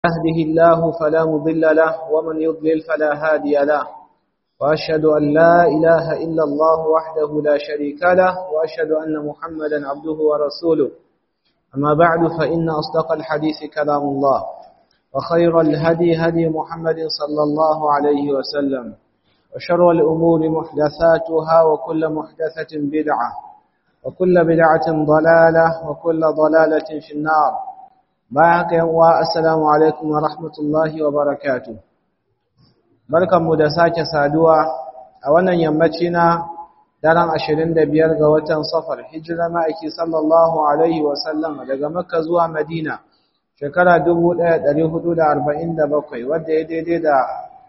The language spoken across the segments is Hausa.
يهده الله فلا مضل له ومن يضلل فلا هادي له وأشهد أن لا إله إلا الله وحده لا شريك له وأشهد أن محمدا عبده ورسوله أما بعد فإن أصدق الحديث كلام الله وخير الهدي هدي محمد صلى الله عليه وسلم وشر الأمور محدثاتها وكل محدثة بدعة وكل بدعة ضلالة وكل ضلالة في النار باقي والسلام عليكم ورحمة الله وبركاته barkanmu da sake saduwa a wannan yammaci na daren 25 ga watan safar hijira ma'aiki sallallahu alaihi wasallam daga makka zuwa madina shekara 1447 wadda ya daidai da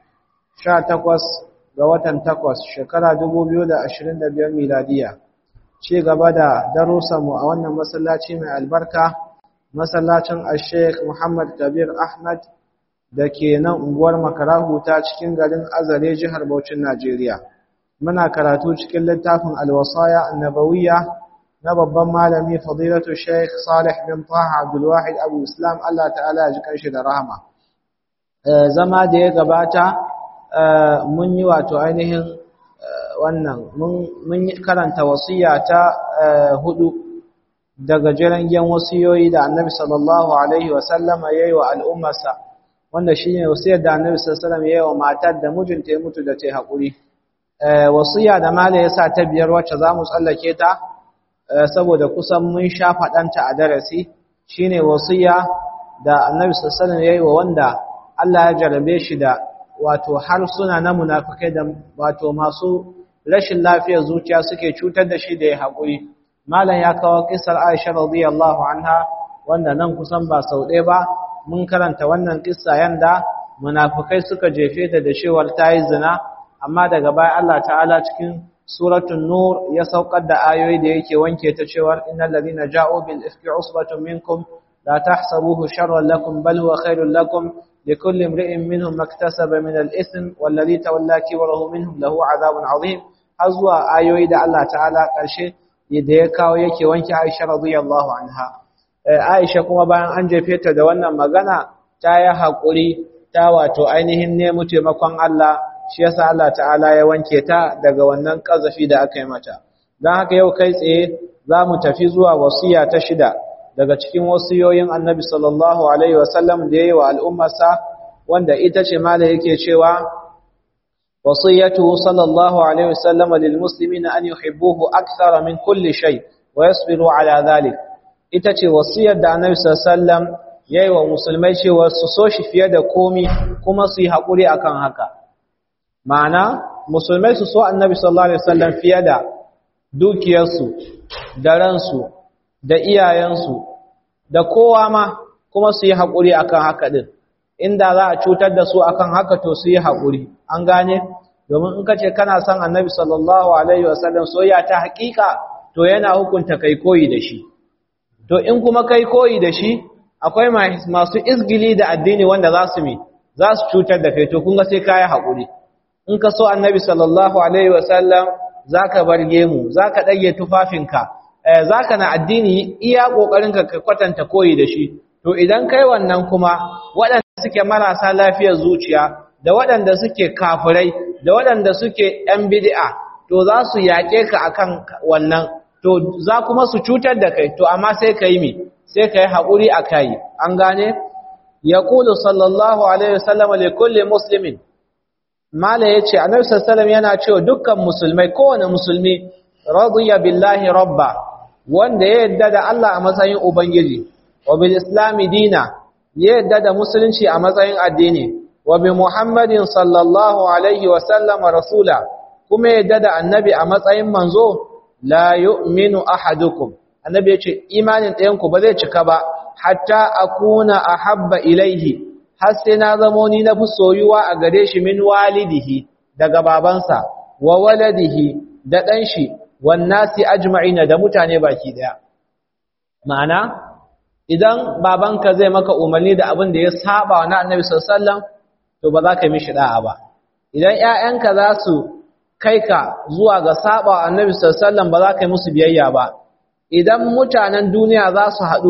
18 ga watan 8 shekara 2025 miladiya ci gaba da darussanmu a wannan masallaci mai albarka masallacin al-sheikh muhammad kabir ahmad da ke nan unguwar makarahu ta cikin garin azare jihar Bauchin Najeriya. Muna karatu cikin littafin alwasaya annabawiyya na babban malami fadilatu Sheikh Salih bin Taha Abdul Wahid Abu Islam Allah ta'ala ya ji kanshi da rahama. Zama da ya gabata mun yi wato ainihin wannan mun karanta wasiya ta hudu daga jirangen wasiyoyi da Annabi sallallahu alaihi wasallama yayi wa al'ummarsa. wanda shi ne wasiyar da annabi sallallahu ya yi wa matar da mijinta ya mutu da ta yi haƙuri wasiya da mala ya sa ta biyar wacce za mu tsallake ta saboda kusan mun sha faɗanta a darasi shi ne wasiya da annabi sallallahu ya yi wa wanda Allah ya jarabe shi da wato harsuna na munafikai da wato masu rashin lafiyar zuciya suke cutar da shi da ya haƙuri malam ya kawo kisar aisha radiyallahu anha wanda nan kusan ba sau ɗaya ba mun karanta wannan kissa yanda munafikai suka jefe ta da cewar tayi zina amma daga baya Allah ta'ala cikin suratul nur ya saukar da ayoyi da yake wanke ta cewar innal ladina ja'u bil ifki usbatun minkum la tahsabuhu sharran lakum bal huwa khairul lakum likulli imri'in minhum maktasaba min al ithm wal ladhi tawalla kibrahu minhum lahu adhabun azim azwa ayoyi da Allah ta'ala karshe da ya kawo yake wanke Aisha radiyallahu anha Aisha kuma bayan an jefe ta da wannan magana ta yi haƙuri ta wato ainihin nemi taimakon Allah shi yasa Allah ta'ala ya wanke ta daga wannan ƙazafi da aka yi mata don haka yau kai tsaye za mu tafi zuwa wasiya ta shida daga cikin wasiyoyin annabi sallallahu alaihi wasallam da ya yi wa al'ummarsa wanda ita ce mala yake cewa wasiyatu sallallahu alaihi wasallam lil muslimina an yuhibbuhu akthara min kulli shay wa yasbiru ala dhalik ita ce wasiyar da annabi sallallahu yayi wa musulmai cewa su so shi fiye da komi kuma su yi hakuri akan haka ma'ana musulmai su so annabi sallallahu alaihi wasallam fiye da dukiyarsu da ransu da iyayensu da kowa ma kuma su yi hakuri akan haka din inda za a cutar da su akan haka to su yi hakuri an gane domin in kace kana son annabi sallallahu alaihi wasallam soyayya ta hakika to yana hukunta kai koyi da shi to in kuma kai koyi da shi akwai masu izgili da addini wanda za su mi za su cutar da kai to kun ga sai kai haƙuri in ka so annabi sallallahu alaihi wasallam zaka barge mu zaka dage tufafinka eh zaka na addini iya kokarinka ka kwatanta koyi da shi to idan kai wannan kuma waɗanda suke marasa lafiyar zuciya da waɗanda suke kafirai da waɗanda suke ɗan bid'a to za su yaƙe ka akan wannan to za kuma su cutar da kai to amma sai ka yi mi sai ka yi haƙuri a kai an gane ya ƙulu sallallahu alaihi wasallam da kulle musulmin mala ya ce annabi sallallahu yana cewa dukkan musulmai kowane musulmi radiya billahi rabba wanda ya yadda da Allah a matsayin ubangiji wa bil islami dina ya yadda da musulunci a matsayin addini wa bi muhammadin sallallahu alaihi wasallam rasula kuma yadda da annabi a matsayin manzo la yu'minu ahadukum annabi yace imanin ɗayanku ba zai cika ba hatta akuna ahabba ilaihi har sai na zamo ni na fi soyuwa a gare shi min walidihi daga babansa wa waladihi da ɗan shi wan nasi ajma'ina da mutane baki daya ma'ana idan babanka zai maka umarni da abin da ya saba wa annabi sallallahu alaihi wasallam to ba za ka mishi da'a ba idan ƴaƴanka za su kai ka zuwa ga saba annabi sallallahu ba za ka yi musu biyayya ba idan mutanen duniya za su haɗu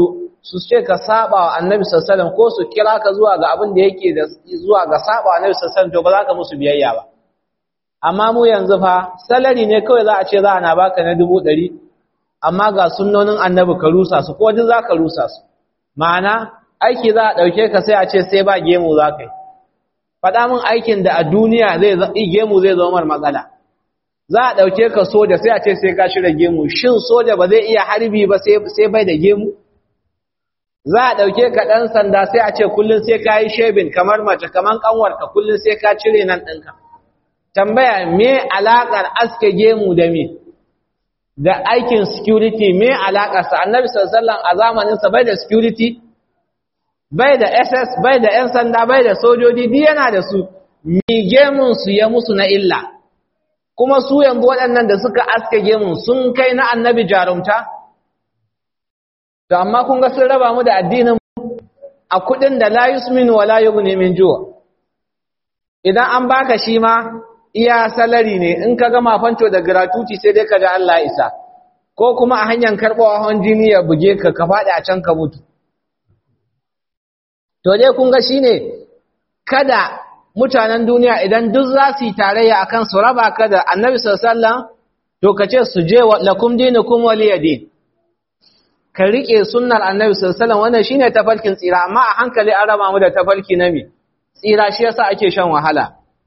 su ce ka saba wa annabi sallallahu ko su kira ka zuwa ga abin da yake da zuwa ga saba wa annabi sallallahu to ba za ka musu biyayya ba amma mu yanzu fa salari ne kawai za a ce za a na baka na dubu ɗari amma ga sunnonin annabi ka rusa su ko duk za ka rusa su ma'ana aiki za a ɗauke ka sai a ce sai ba gemu za ka yi faɗa min aikin da a duniya zai gemu zai zama mar matsala za a ɗauke ka soja sai a ce sai ka shirya gemu shin soja ba zai iya harbi ba sai bai da gemu za a ɗauke ka ɗan sanda sai a ce kullum sai ka yi shebin kamar mace kamar ƙanwarka kullum sai ka cire nan ɗinka tambaya me alaƙar aske gemu da me da aikin security me alaƙarsa annabi sallallahu a zamaninsa bai da security bai da ss bai da 'yan sanda bai da sojoji duk yana da su mi gemun su ya musu na illa kuma su yanzu waɗannan da suka aske gemun sun kai na annabi jarumta to amma kun ga sun raba mu da addinin a kuɗin da la yusminu wa la yughni min ju'a idan an baka shi ma iya salari ne in ka gama fanto da gratuity sai dai ka ga Allah isa ko kuma a hanyar karɓawa hawan jini ya buge ka ka faɗi a can ka mutu to dai kun ga shine kada mutanen duniya idan duk za su yi tarayya akan su raba ka da annabi sallallahu to ka ce su je lakum dinukum waliyadin ka rike sunnar annabi sallallahu wannan shine tafarkin tsira amma a hankali an raba mu da tafarki na me tsira shi yasa ake shan wahala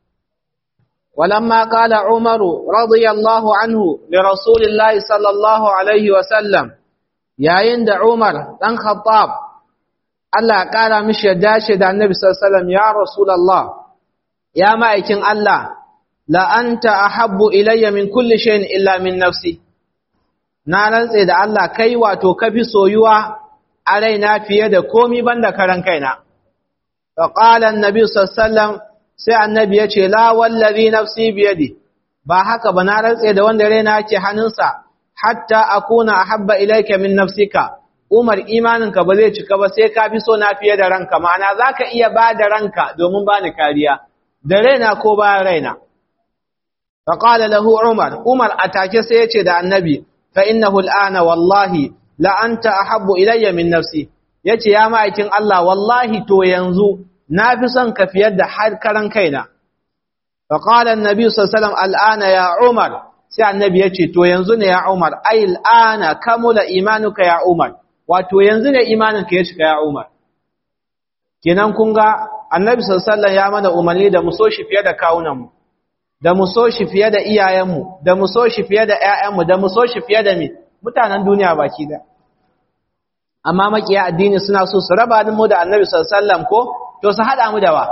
ولما قال عمر رضي الله عنه لرسول الله صلى الله عليه وسلم yayin da Umar dan Khattab Allah ya kara mishi dace da Annabi sallallahu alaihi wasallam ya Rasulullah ya ma'aikin Allah la anta ahabbu ilayya min kulli shay'in illa min nafsi na rantse da Allah kai wato kafi soyuwa a raina fiye da komi banda karan kaina fa qala an-nabi sallallahu alaihi wasallam sai annabi ya ce la wallazi nafsi biyadi ba haka ba na rantse da wanda raina yake hannunsa hatta akuna ahabba ilayka min nafsika umar imaninka ba zai cika ba sai ka fi so na fiye da ranka ma'ana zaka iya ba da ranka domin bani kariya da raina ko ba raina fa qala lahu umar umar atake sai ya ce da annabi fa innahu al'ana wallahi la anta ahabbu ilayya min nafsi yace ya ma'aikin Allah wallahi to yanzu na fi son ka fiyar da har karan kaina fa qala annabi sallallahu alaihi al'ana ya umar sai annabi yace to yanzu ne ya umar ai al'ana kamula imanuka ya umar wato yanzu ne imaninka ya cika ya umar kenan kun ga annabi sallallahu ya mana umarni da mu so shi fiye da kawunan mu da mu so shi fiye da iyayen mu da mu so shi fiye da ƴaƴan mu da mu so shi fiye da mi mutanen duniya baki da amma makiya addini suna so su raba mu da annabi sallallahu ko to su haɗa mu da wa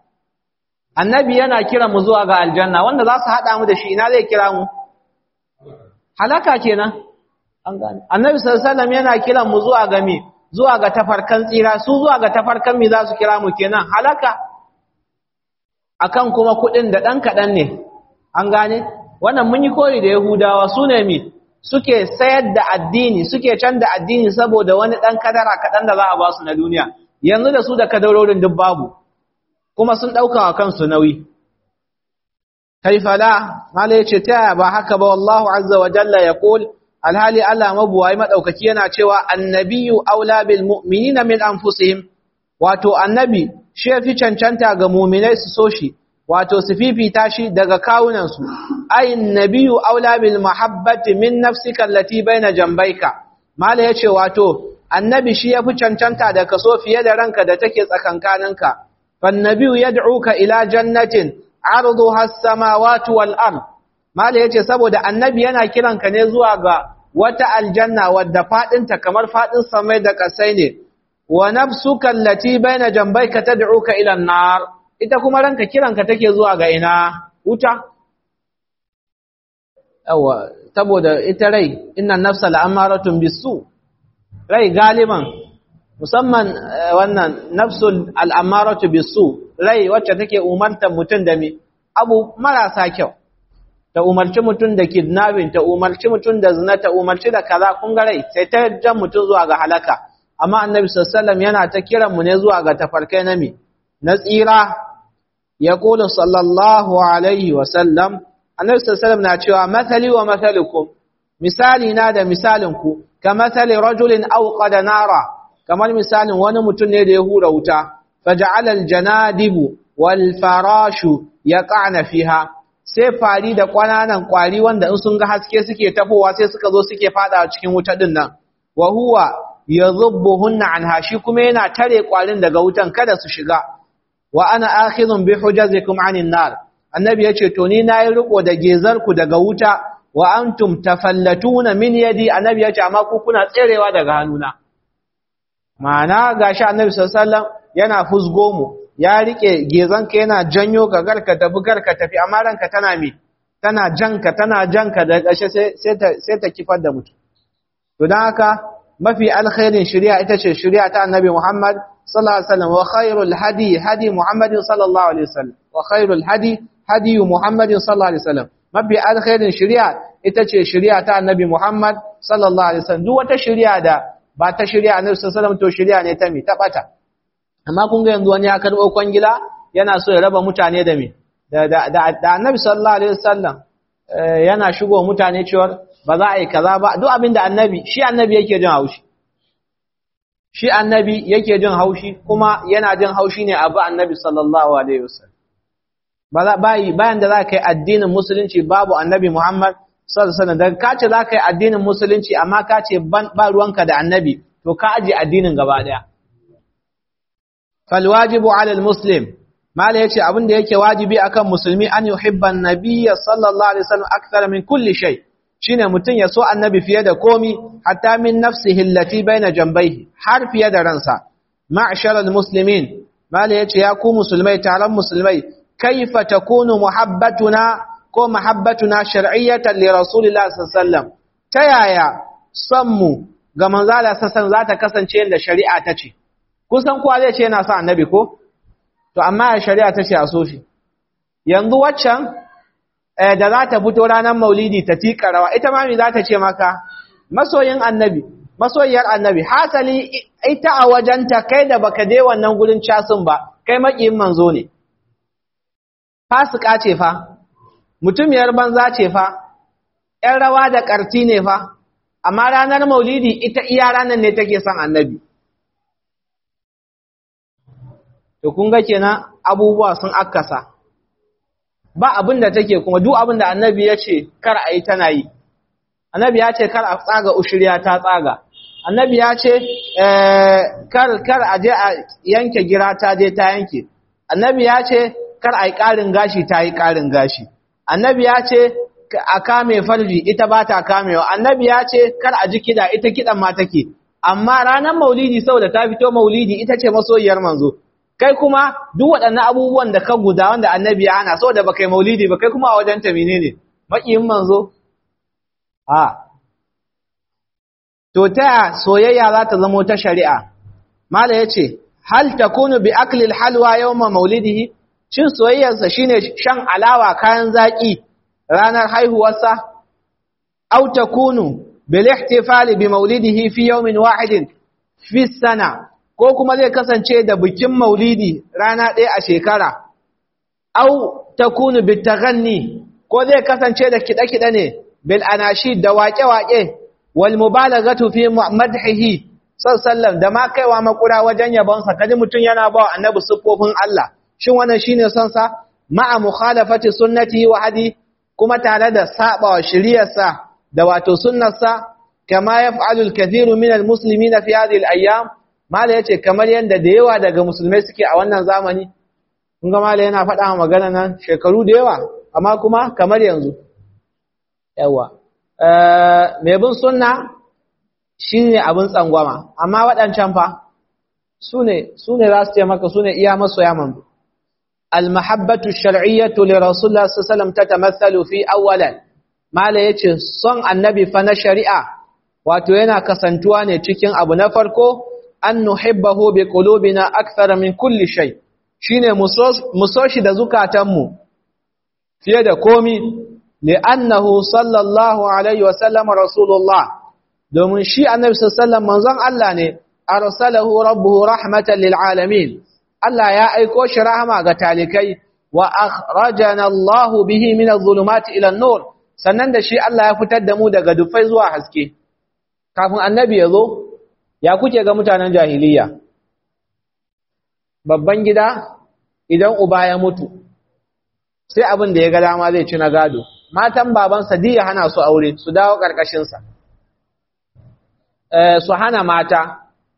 annabi yana kira mu zuwa ga aljanna wanda za su haɗa mu da shi ina zai kira mu halaka kenan an gane annabi sallallahu yana kira mu zuwa ga me zuwa ga tafarkan tsira su zuwa ga tafarkan me za su kira mu kenan halaka akan kuma kuɗin da ɗan kaɗan ne an gane wannan mun yi koyi da yahudawa su ne me suke sayar da addini suke canza addini saboda wani ɗan kadara kaɗan da za a ba su na duniya yanzu da su da kadarorin duk babu kuma sun ɗauka wa kansu nauyi kaifala mala ya ce ta yaya ba haka ba wallahu azza wa jalla ya ƙul alhali Allah mabuwai maɗaukaki yana cewa annabiyu aula bil mu'minina min anfusihim wato annabi shi fi cancanta ga mu'minai su so shi wato su fifita shi daga kawunansu ay annabiyu aula bil mahabbati min nafsika allati baina jambayka mala yace wato annabi shi yafi cancanta da kaso fiye da ranka da take tsakankaninka fannabiyu yad'uka ila jannatin arduha as-samawati wal ard mala yace saboda annabi yana kiranka ne zuwa ga wata aljanna wadda fadinta kamar fadin samai da kasai ne wa nafsuka allati baina jambayka tad'uka ila an-nar ita kuma ranka kiranka take zuwa ga ina wuta yawa saboda ita rai inna nafsa la'amaratun bisu rai galiban musamman wannan nafsul al'amaratu bisu rai wacce take umartar mutum da me abu marasa kyau ta umarci mutum da kidnapping ta umarci mutum da zina ta umarci da kaza kun ga rai sai ta jan mutum zuwa ga halaka amma annabi sallallahu yana ta kiran mu ne zuwa ga tafarkai na me na tsira ya kula sallallahu alaihi wa sallam annabi sallallahu na cewa mathali wa mathalukum misali na da misalin ku ka mathali rajulin awqada nara kamar misalin wani mutum ne da ya hura wuta faja'ala aljanadibu wal farashu yaqana fiha sai fari da kwananan kwari wanda in sun ga haske suke tafowa sai suka zo suke fada cikin wuta din nan wa huwa yadhubbuhunna anha shi kuma yana tare kwarin daga wutan kada su shiga wa ana akhidhun bi hujazikum anin nar annabi yace to ni nayi riko da gezar ku daga wuta wa antum tafallatuna min yadi annabi yace amma ku kuna tserewa daga hannuna ma'ana gashi annabi sallallahu alaihi wasallam yana fusgo mu ya rike gezanka yana janyo ka garka tafi garka tafi amma ranka tana me tana janka tana janka da ƙarshe sai ta sai ta kifar da mutum to dan haka mafi alkhairin shari'a ita ce shari'a ta annabi Muhammad sallallahu alaihi wasallam wa khairul hadi hadi Muhammad sallallahu alaihi wasallam wa khairul hadi hadi Muhammad sallallahu alaihi wasallam mafi alkhairin shari'a ita ce shari'a ta annabi Muhammad sallallahu alaihi wasallam duk wata shari'a da ba ta shari'a annabi sallallahu alaihi wasallam to shari'a ne ta mi ta bata amma kun ga yanzu wani ya karbo kwangila yana so ya raba mutane da me da da da annabi sallallahu alaihi wasallam yana shigo mutane cewa ba za a yi kaza ba duk abin da annabi shi annabi yake jin haushi shi annabi yake jin haushi kuma yana jin haushi ne abu annabi sallallahu alaihi wasallam ba bayi bayan da za ka yi addinin musulunci babu annabi Muhammad sallallahu alaihi wasallam daga ka ce za ka yi addinin musulunci amma ka ce ba ruwanka da annabi to ka aje addinin gaba daya fal wajibu ala al muslim mala yace abin da yake wajibi akan musulmi an yuhibba an-nabiyya sallallahu alaihi wasallam akthar min kulli shay shine mutun ya so annabi fiye da komi hatta min nafsihi allati baina jambayhi har fiye da ransa ma'sharal muslimin mala yace ya ku musulmai taron musulmai kaifa takunu muhabbatuna ko muhabbatuna shar'iyyatan li rasulillahi sallallahu alaihi wasallam ta yaya son mu ga manzo Allah sallallahu za ta kasance yadda shari'a ta ce kusan kowa zai ce yana son annabi ko to amma shari'a ta ce a so shi yanzu waccan da za ta fito ranar maulidi ta tika rawa ita ma me za ta ce maka masoyin annabi masoyiyar annabi hasali ita a wajenta kai da baka je wannan gurin casin ba kai makiyin manzo ne fasika ce fa mutumiyar banza ce fa ƴan rawa da ƙarti ne fa amma ranar maulidi ita iya ranar ne take son annabi to kun ga kenan abubuwa sun akasa ba abin da take kuma duk abin da annabi ya ce kar a yi tana yi annabi ya ce kar a tsaga ushiriya ta tsaga annabi ya ce kar kar a je a yanke gira ta je ta yanke annabi ya ce kar a yi ƙarin gashi ta yi ƙarin gashi annabi ya ce a kame farji ita ba ta kamewa annabi ya ce kar a ji kiɗa ita kiɗan ma take amma ranar maulidi saboda ta fito maulidi ita ce masoyiyar manzo kai kuma duk waɗannan abubuwan da ka guda wanda annabi ya hana saboda baka yi maulidi ba kai kuma a wajen ta menene makiyin manzo a to ta soyayya za ta zamo ta shari'a mala yace hal takunu bi akli halwa yawma maulidihi cin soyayyarsa shine shan alawa kayan zaki ranar haihuwarsa aw takunu bil ihtifali bi maulidihi fi yawmin wahidin fi sana ko kuma zai kasance da bikin maulidi rana ɗaya a shekara, au ta kunu bitaganni ko zai kasance da kiɗe-kiɗe ne, bil anashi da waƙe-waƙe, wal mubalagatu fi madhihi sallam da ma kaiwa makura wajen yabonsa kaji mutum yana ba annabi siffofin Allah shin wannan shine son sa ma'a mukhalafati sunnati wa hadi kuma tare da sabawa shiriyarsa da wato sunnarsa kama yaf'alu al-kathiru min al-muslimin fi hadhihi al-ayyam mala yace kamar yanda da yawa daga musulmai suke a wannan zamani kun ga mala yana faɗa magana nan shekaru da yawa amma kuma kamar yanzu yawa eh mai bin sunna shine abin tsangwama amma waɗancan fa sune sune za su ce maka sune iya masoya manzo المحبة الشرعية لرسول الله صلى الله عليه وسلم تتمثل في أولا ما لا يتي صن النبي فنا شريعة واتوينا كسنتواني تكين أبو نفركو أن نحبه بقلوبنا أكثر من كل شيء شين مصوش دزوكا تمو في يد قومي لأنه صلى الله عليه وسلم رسول الله domin shi annabi sallallahu alaihi wasallam manzon Allah ne arsalahu rabbuhu rahmatan lil alamin Allah ya aiko shi rahama ga talikai wa akhrajana Allah bihi min adh-dhulumati ila an-nur sannan da shi Allah ya fitar da mu daga dufai zuwa haske kafin annabi ya zo ya kuke ga mutanen jahiliya babban gida idan uba ya mutu sai abin da ya ga dama zai ci na gado matan babansa diya hana su aure su dawo ƙarƙashinsa su hana mata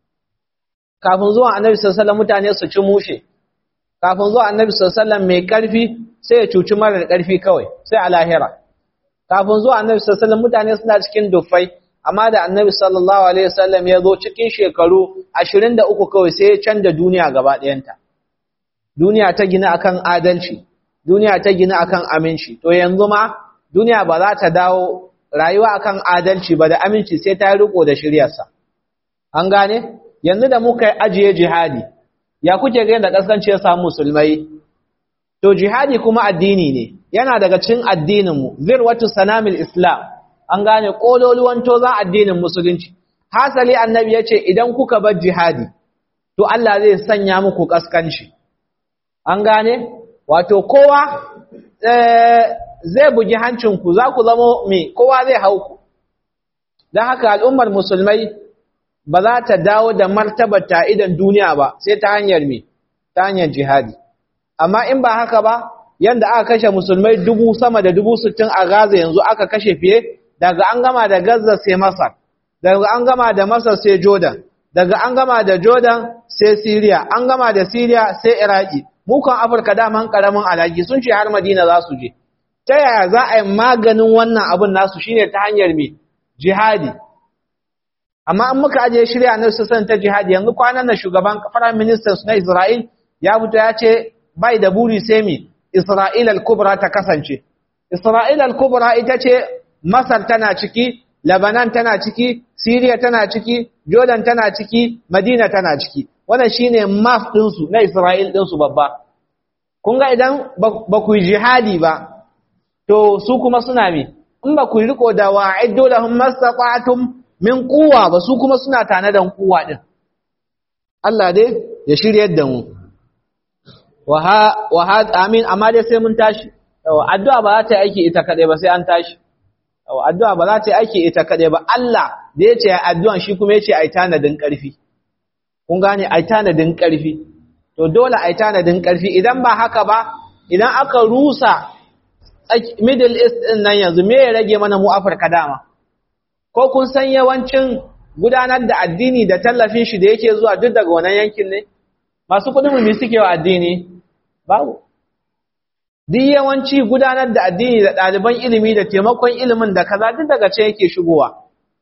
kafin zuwa annabi sallallahu mutane su ci mushe kafin zuwa annabi sallallahu mai ƙarfi sai ya cuci marar ƙarfi kawai sai a lahira kafin zuwa annabi sallallahu mutane suna cikin dufai amma da annabi sallallahu alaihi wasallam ya zo cikin shekaru 23 kawai sai ya canza duniya gaba ɗayanta duniya ta gina akan adalci duniya ta gina akan aminci to yanzu ma duniya ba za ta dawo rayuwa akan adalci ba da aminci sai ta riko da shiryarsa an gane yanzu da muka yi ajiye jihadi ya kuke ga yadda kaskanci ya samu musulmai to jihadi kuma addini ne yana daga cikin addinin mu zirwatu sanamil islam an gane kololuwan tozan addinin musulunci hasali annabi yace idan kuka bar jihadi to Allah zai sanya muku kaskanci an gane wato kowa zai bugi hancinku za ku zama me kowa zai hau ku don haka al'ummar musulmai ba za ta dawo da martabar ta idan duniya ba sai ta hanyar me ta hanyar jihadi amma in ba haka ba yanda aka kashe musulmai dubu sama da dubu sittin a gaza yanzu aka kashe fiye daga an gama da gaza sai masar daga an gama da masar sai jordan daga an gama da jordan sai syria an gama da syria sai iraki mukan afirka daman karamin alaki sun ce har madina za su je ta yaya za a yi maganin wannan abin nasu shine ta hanyar mai jihadi amma an muka ajiye shirya na sassan ta jihadi yanzu kwanan na shugaban prime minister na isra'il ya fito ya ce bai da buri sai mi isra'il al-kubra ta kasance isra'il al-kubra ita ce masar tana ciki lebanon tana ciki syria tana ciki jordan tana ciki madina tana ciki wannan shine map ɗinsu na Isra'il ɗinsu babba. Kun ga idan ba ku yi jihadi ba, to su kuma suna mi, in ba ku yi riko da wa'iddo da hun mastaƙwatun min kuwa ba su kuma suna tane da kuwa ɗin. Allah dai ya shirya da mu. Wa amin, amma dai sai mun tashi. Addu'a ba za ta yi aiki ita kaɗai ba sai an tashi. Addu'a ba za ta yi aiki ita kaɗai ba. Allah da ya ce addu'an shi kuma ya ce a yi tanadin ƙarfi. kun gane ai tanadin ƙarfi to dole ai tanadin ƙarfi idan ba haka ba idan aka rusa middle east din nan yanzu me ya rage mana mu afirka dama ko kun san yawancin gudanar da addini da tallafin shi da yake zuwa duk daga wannan yankin ne masu kuɗin mu suke wa addini babu duk yawanci gudanar da addini da ɗaliban ilimi da taimakon ilimin da kaza duk daga ce yake shigowa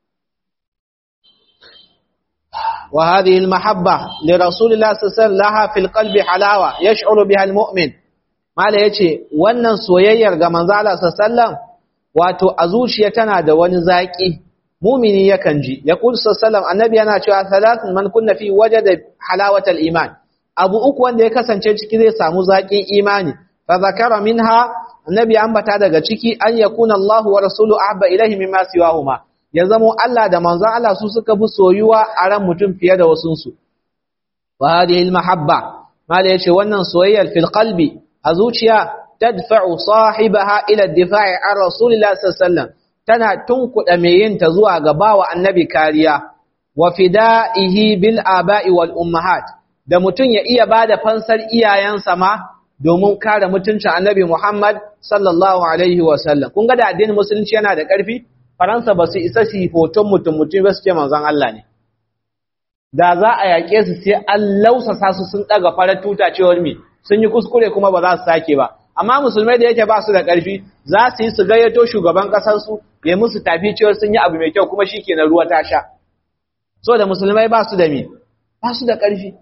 وهذه المحبة لرسول الله صلى الله عليه وسلم لها في القلب حلاوة يشعر بها المؤمن ما لا يتي wannan soyayyar ga manzo Allah sallallahu wato a zuciya tana da wani zaki mumini yakan ji yaqul sallallahu annabi yana cewa salatun man kunna fi wajada halawatal iman abu uku wanda ya kasance ciki zai samu zakin imani fa zakara minha annabi ambata daga ciki an yakuna Allah wa rasuluhu ahabba ilayhi mimma siwahuma ya zamo Allah da manzon Allah su suka fi soyuwa a ran mutum fiye da wasunsu. Wa hadhihi al-mahabba mala yace wannan soyayyar fil qalbi a zuciya tadfa'u sahibaha ila ad-difa'i an rasulillahi sallallahu alaihi wasallam tana tunkuda mai yin ta zuwa ga bawa annabi kariya wa fida'ihi bil aba'i wal ummahat da mutum ya iya bada fansar iyayensa ma domin kare mutuncin annabi Muhammad sallallahu alaihi wasallam kun ga da addinin musulunci yana da ƙarfi Faransa ba su isa su yi hoton mutum mutum ba su ce manzon Allah ne. Da za a yaƙe su sai an lausasa su sun ɗaga farar tuta cewar mi sun yi kuskure kuma ba za su sake ba. Amma musulmai da yake ba su da ƙarfi za su yi su gayyato shugaban ƙasarsu ya musu tafi cewar sun yi abu mai kyau kuma shi ke na ruwa ta sha. So da musulmai ba su da mi, ba su da ƙarfi.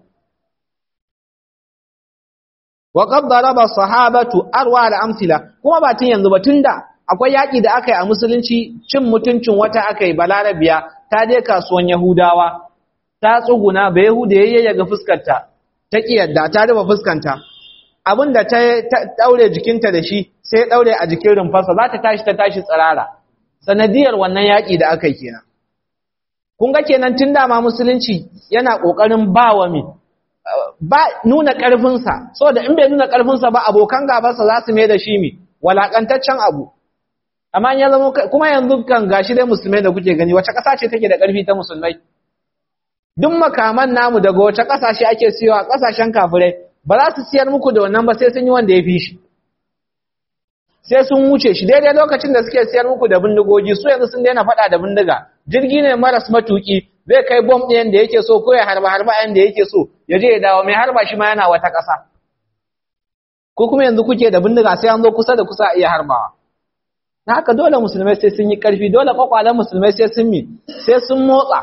Wa qad daraba sahabatu arwa da amsila kuma ba tun yanzu ba tun da akwai yaƙi da aka yi a musulunci cin mutuncin wata aka yi balarabiya ta je kasuwan yahudawa ta tsuguna ba yahuda ya yi yaga fuskarta ta ƙiyarda ta rufe fuskanta abin da ta ɗaure jikinta da shi sai ɗaure a jikin rumfarsa za ta tashi ta tashi tsirara sanadiyar wannan yaƙi da aka yi kenan kun ga kenan tun dama musulunci yana ƙoƙarin ba wa mi ba nuna ƙarfinsa saboda in bai nuna ƙarfinsa ba abokan gabansa za su mai da shi mi walaƙantaccen abu amma ya zama kuma yanzu kan gashi dai musulmai da kuke gani wace ƙasa ce take da ƙarfi ta musulmai duk makaman namu daga wace kasashe ake siyowa kasashen kafirai ba za su siyar muku da wannan ba sai sun yi wanda ya fi shi sai sun wuce shi daidai lokacin da suke siyar muku da bindigogi su yanzu sun daina faɗa da bindiga jirgi ne maras matuki zai kai bom ɗin da yake so ko ya harba harba ɗin da yake so ya je ya dawo mai harba shi ma yana wata ƙasa ko kuma yanzu kuke da bindiga sai an zo kusa da kusa a iya harbawa na haka dole musulmai sai sun yi ƙarfi dole kwakwalen musulmai sai sun mi sai sun motsa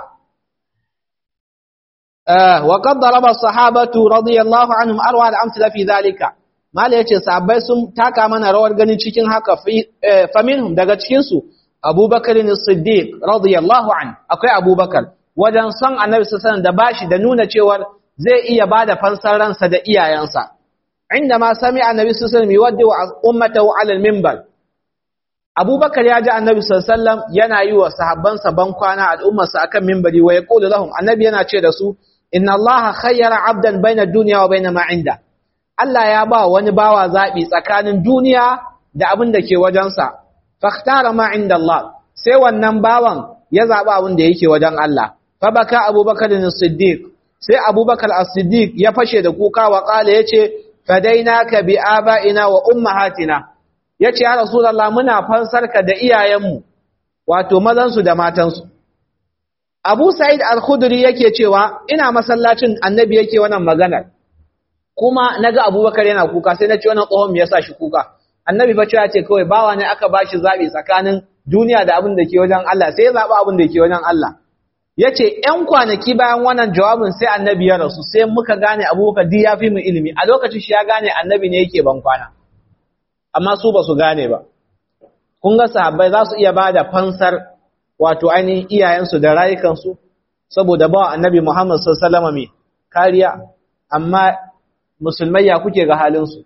wa qad daraba sahabatu radiyallahu anhum arwa al-amsala fi dhalika mala yace sahabbai sun taka mana rawar ganin cikin haka fa minhum daga cikin su abubakar as-siddiq radiyallahu an akwai abubakar wajen son annabi sallallahu da bashi da nuna cewar zai iya bada fansar ransa da iyayensa inda ma sami annabi sallallahu alaihi wasallam yuwaddi ummatahu ala al-minbar abubakar ya ji annabi sallallahu yana yi wa sahabbansa ban kwana al'ummarsa akan minbari wa yaqulu lahum annabi yana ce da su inna allaha khayyara abdan baina ad-dunya wa baina ma inda Allah ya ba wani bawa zabi tsakanin duniya da abin da ke wajensa fakhtara ma inda Allah sai wannan bawan ya zaba abin da yake wajen Allah fa baka abubakar as-siddiq sai abubakar as-siddiq ya fashe da kuka wa kala yace fadainaka bi abaina wa ummahatina yace ya rasulullah muna fansarka da iyayenmu wato mazan su da matan su Abu Sa'id al-Khudri yake cewa ina masallacin annabi yake wannan maganar kuma naga Abubakar yana kuka sai na ce wannan tsohon me yasa shi kuka annabi ba ya ce kawai bawa ne aka bashi zabi tsakanin duniya da abin da ke wajen Allah sai ya zaba abin da ke wajen Allah yace ƴan kwanaki bayan wannan jawabin sai annabi ya rasu sai muka gane Abubakar di ya fi mu ilimi a lokacin shi ya gane annabi ne yake ban kwana amma su ba su gane ba kun ga sahabbai za su iya bada fansar wato ainihin iyayensu da rayukansu saboda ba annabi Muhammad sallallahu alaihi kariya amma musulmai ya kuke ga halinsu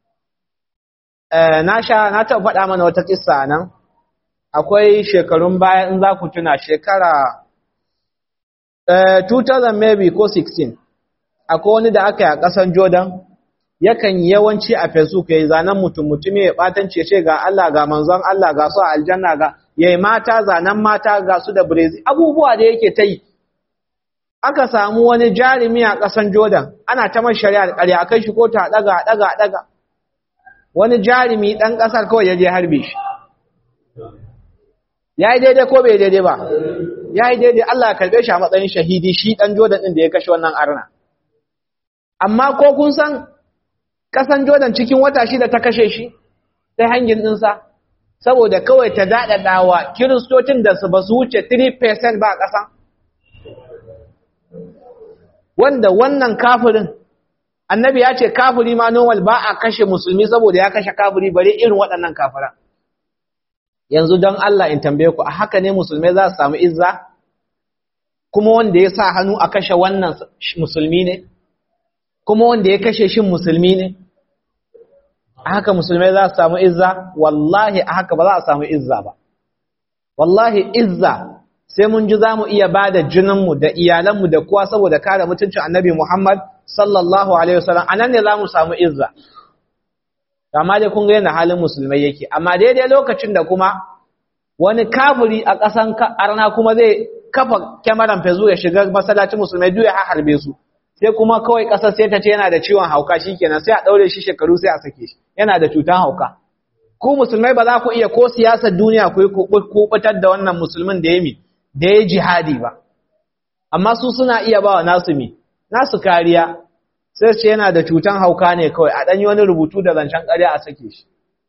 na sha na taɓa faɗa mana wata kissa nan akwai shekarun baya in za ku tuna shekara 2000 maybe ko 16 akwai wani da aka yi a ƙasan Jordan yakan yawanci a Facebook yayi zanen mutum mutumi ya batance ce ga Allah ga manzon Allah ga su a aljanna ga yayi mata zanen mata ga su da brezi abubuwa da yake ta yi aka samu wani jarumi a ƙasan Jordan ana ta man shari'a ƙarya akai shi ko ta daga daga daga wani jarumi dan ƙasar kawai ya je harbe shi yayi daidai ko bai daidai ba yayi daidai Allah ya karbe shi a matsayin shahidi shi dan Jordan din da ya kashe wannan arna amma ko kun san ƙasan Jordan cikin wata shida ta kashe shi ta hangin ɗinsa saboda kawai ta daɗaɗawa kiristocin da su ba su wuce 3% ba a ƙasa wanda wannan kafirin annabi ya ce kafiri ma normal ba a kashe musulmi saboda ya kashe kafiri bare irin waɗannan kafira yanzu don Allah in tambaye ku a haka ne musulmai za su samu izza kuma wanda ya sa hannu a kashe wannan musulmi ne kuma wanda ya kashe shin musulmi ne a haka musulmai za su samu izza wallahi a haka ba za a samu izza ba wallahi izza sai mun ji za mu iya ba da jininmu da iyalanmu da kowa saboda kare mutuncin annabi Muhammad sallallahu Alaihi wasallam a nan ne za mu samu izza. Amma dai kun ga yana halin musulmai yake, amma daidai lokacin da kuma wani kafiri a ƙasan arna kuma zai kafa kyamaran fezu ya shiga masallacin musulmai duk ya harbe su. Sai kuma kawai ƙasar sai ta ce yana da ciwon hauka shi kenan sai a ɗaure shi shekaru sai a sake shi, yana da cutan hauka. Ku musulmai ba za ku iya ko siyasar duniya ku yi kuɓutar da wannan musulmin da ya mi, da ya jihadi ba amma su suna iya ba wa nasu mi nasu kariya sai ce yana da cutan hauka ne kawai a ɗanyi wani rubutu da zancen ƙarya a sake shi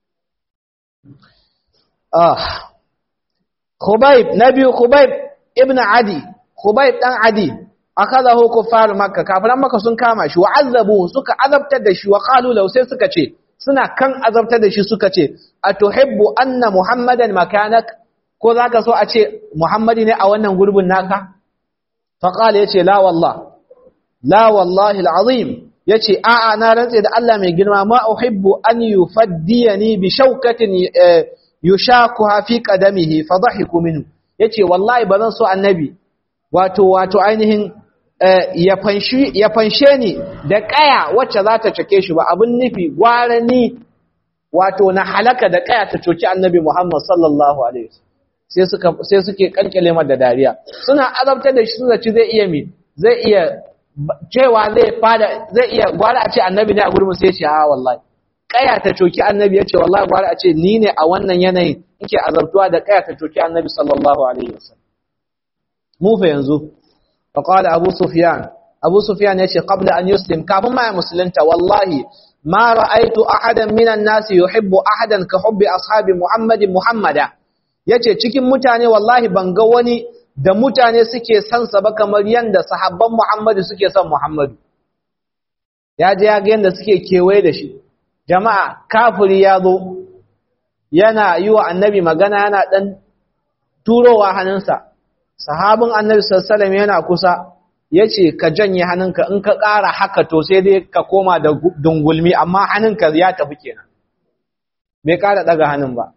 Khubayb na biyu Khubayb ibn Adi Khubayb ɗan Adi akazahu kuffar Makka kafiran Makka sun kama shi wa azabu suka azabtar da shi wa qalu law sai suka ce suna kan azabtar da shi suka ce atuhibbu anna muhammadan makanak ko za ka so a ce Muhammadi ne a wannan gurbin naka? Faƙala ya ce, La wallah, la wallahi al'azim, ya ce, A'a, na rantse da Allah mai girma, ma uhibbu an yi faddiya ni bi shaukatin yi sha ku hafi ƙadamihi, fadahiku minu. Ya ce, Wallahi, ba zan so annabi, wato, wato ainihin ya fanshe ni da ƙaya wacce za ta cake shi ba, abin nufi, gwara ni, wato, na halaka da ƙaya ta coci annabi Muhammad sallallahu Alaihi wasallam. sai suke kankale mar da dariya suna azabtar da shi suna ci zai iya mi zai iya cewa zai fada zai iya gwara a ce annabi ne a gurbin sai ya ce a wallahi kaya ta coki annabi ya ce wallahi gwara a ce ni ne a wannan yanayin yake azabtuwa da kaya ta coki annabi sallallahu alaihi wasallam mu fa yanzu fa qala abu sufyan abu sufyan ya ce qabla an yuslim kafin ma ya musulunta wallahi ma ra'aitu ahadan minan nasi yuhibbu ahadan ka hubbi ashabi muhammadin muhammada yace cikin mutane wallahi ban ga wani da mutane suke son sa ba kamar yanda sahabban muhammadu suke son muhammadu ya je ya ga yanda suke kewaye da shi jama'a kafiri ya zo yana yi wa annabi magana yana dan turowa hannunsa sahabin annabi sallallahu alaihi yana kusa yace ka janye hannunka in ka ƙara haka to sai dai ka koma da dungulmi amma hannunka ya tafi kenan bai ƙara daga hannun ba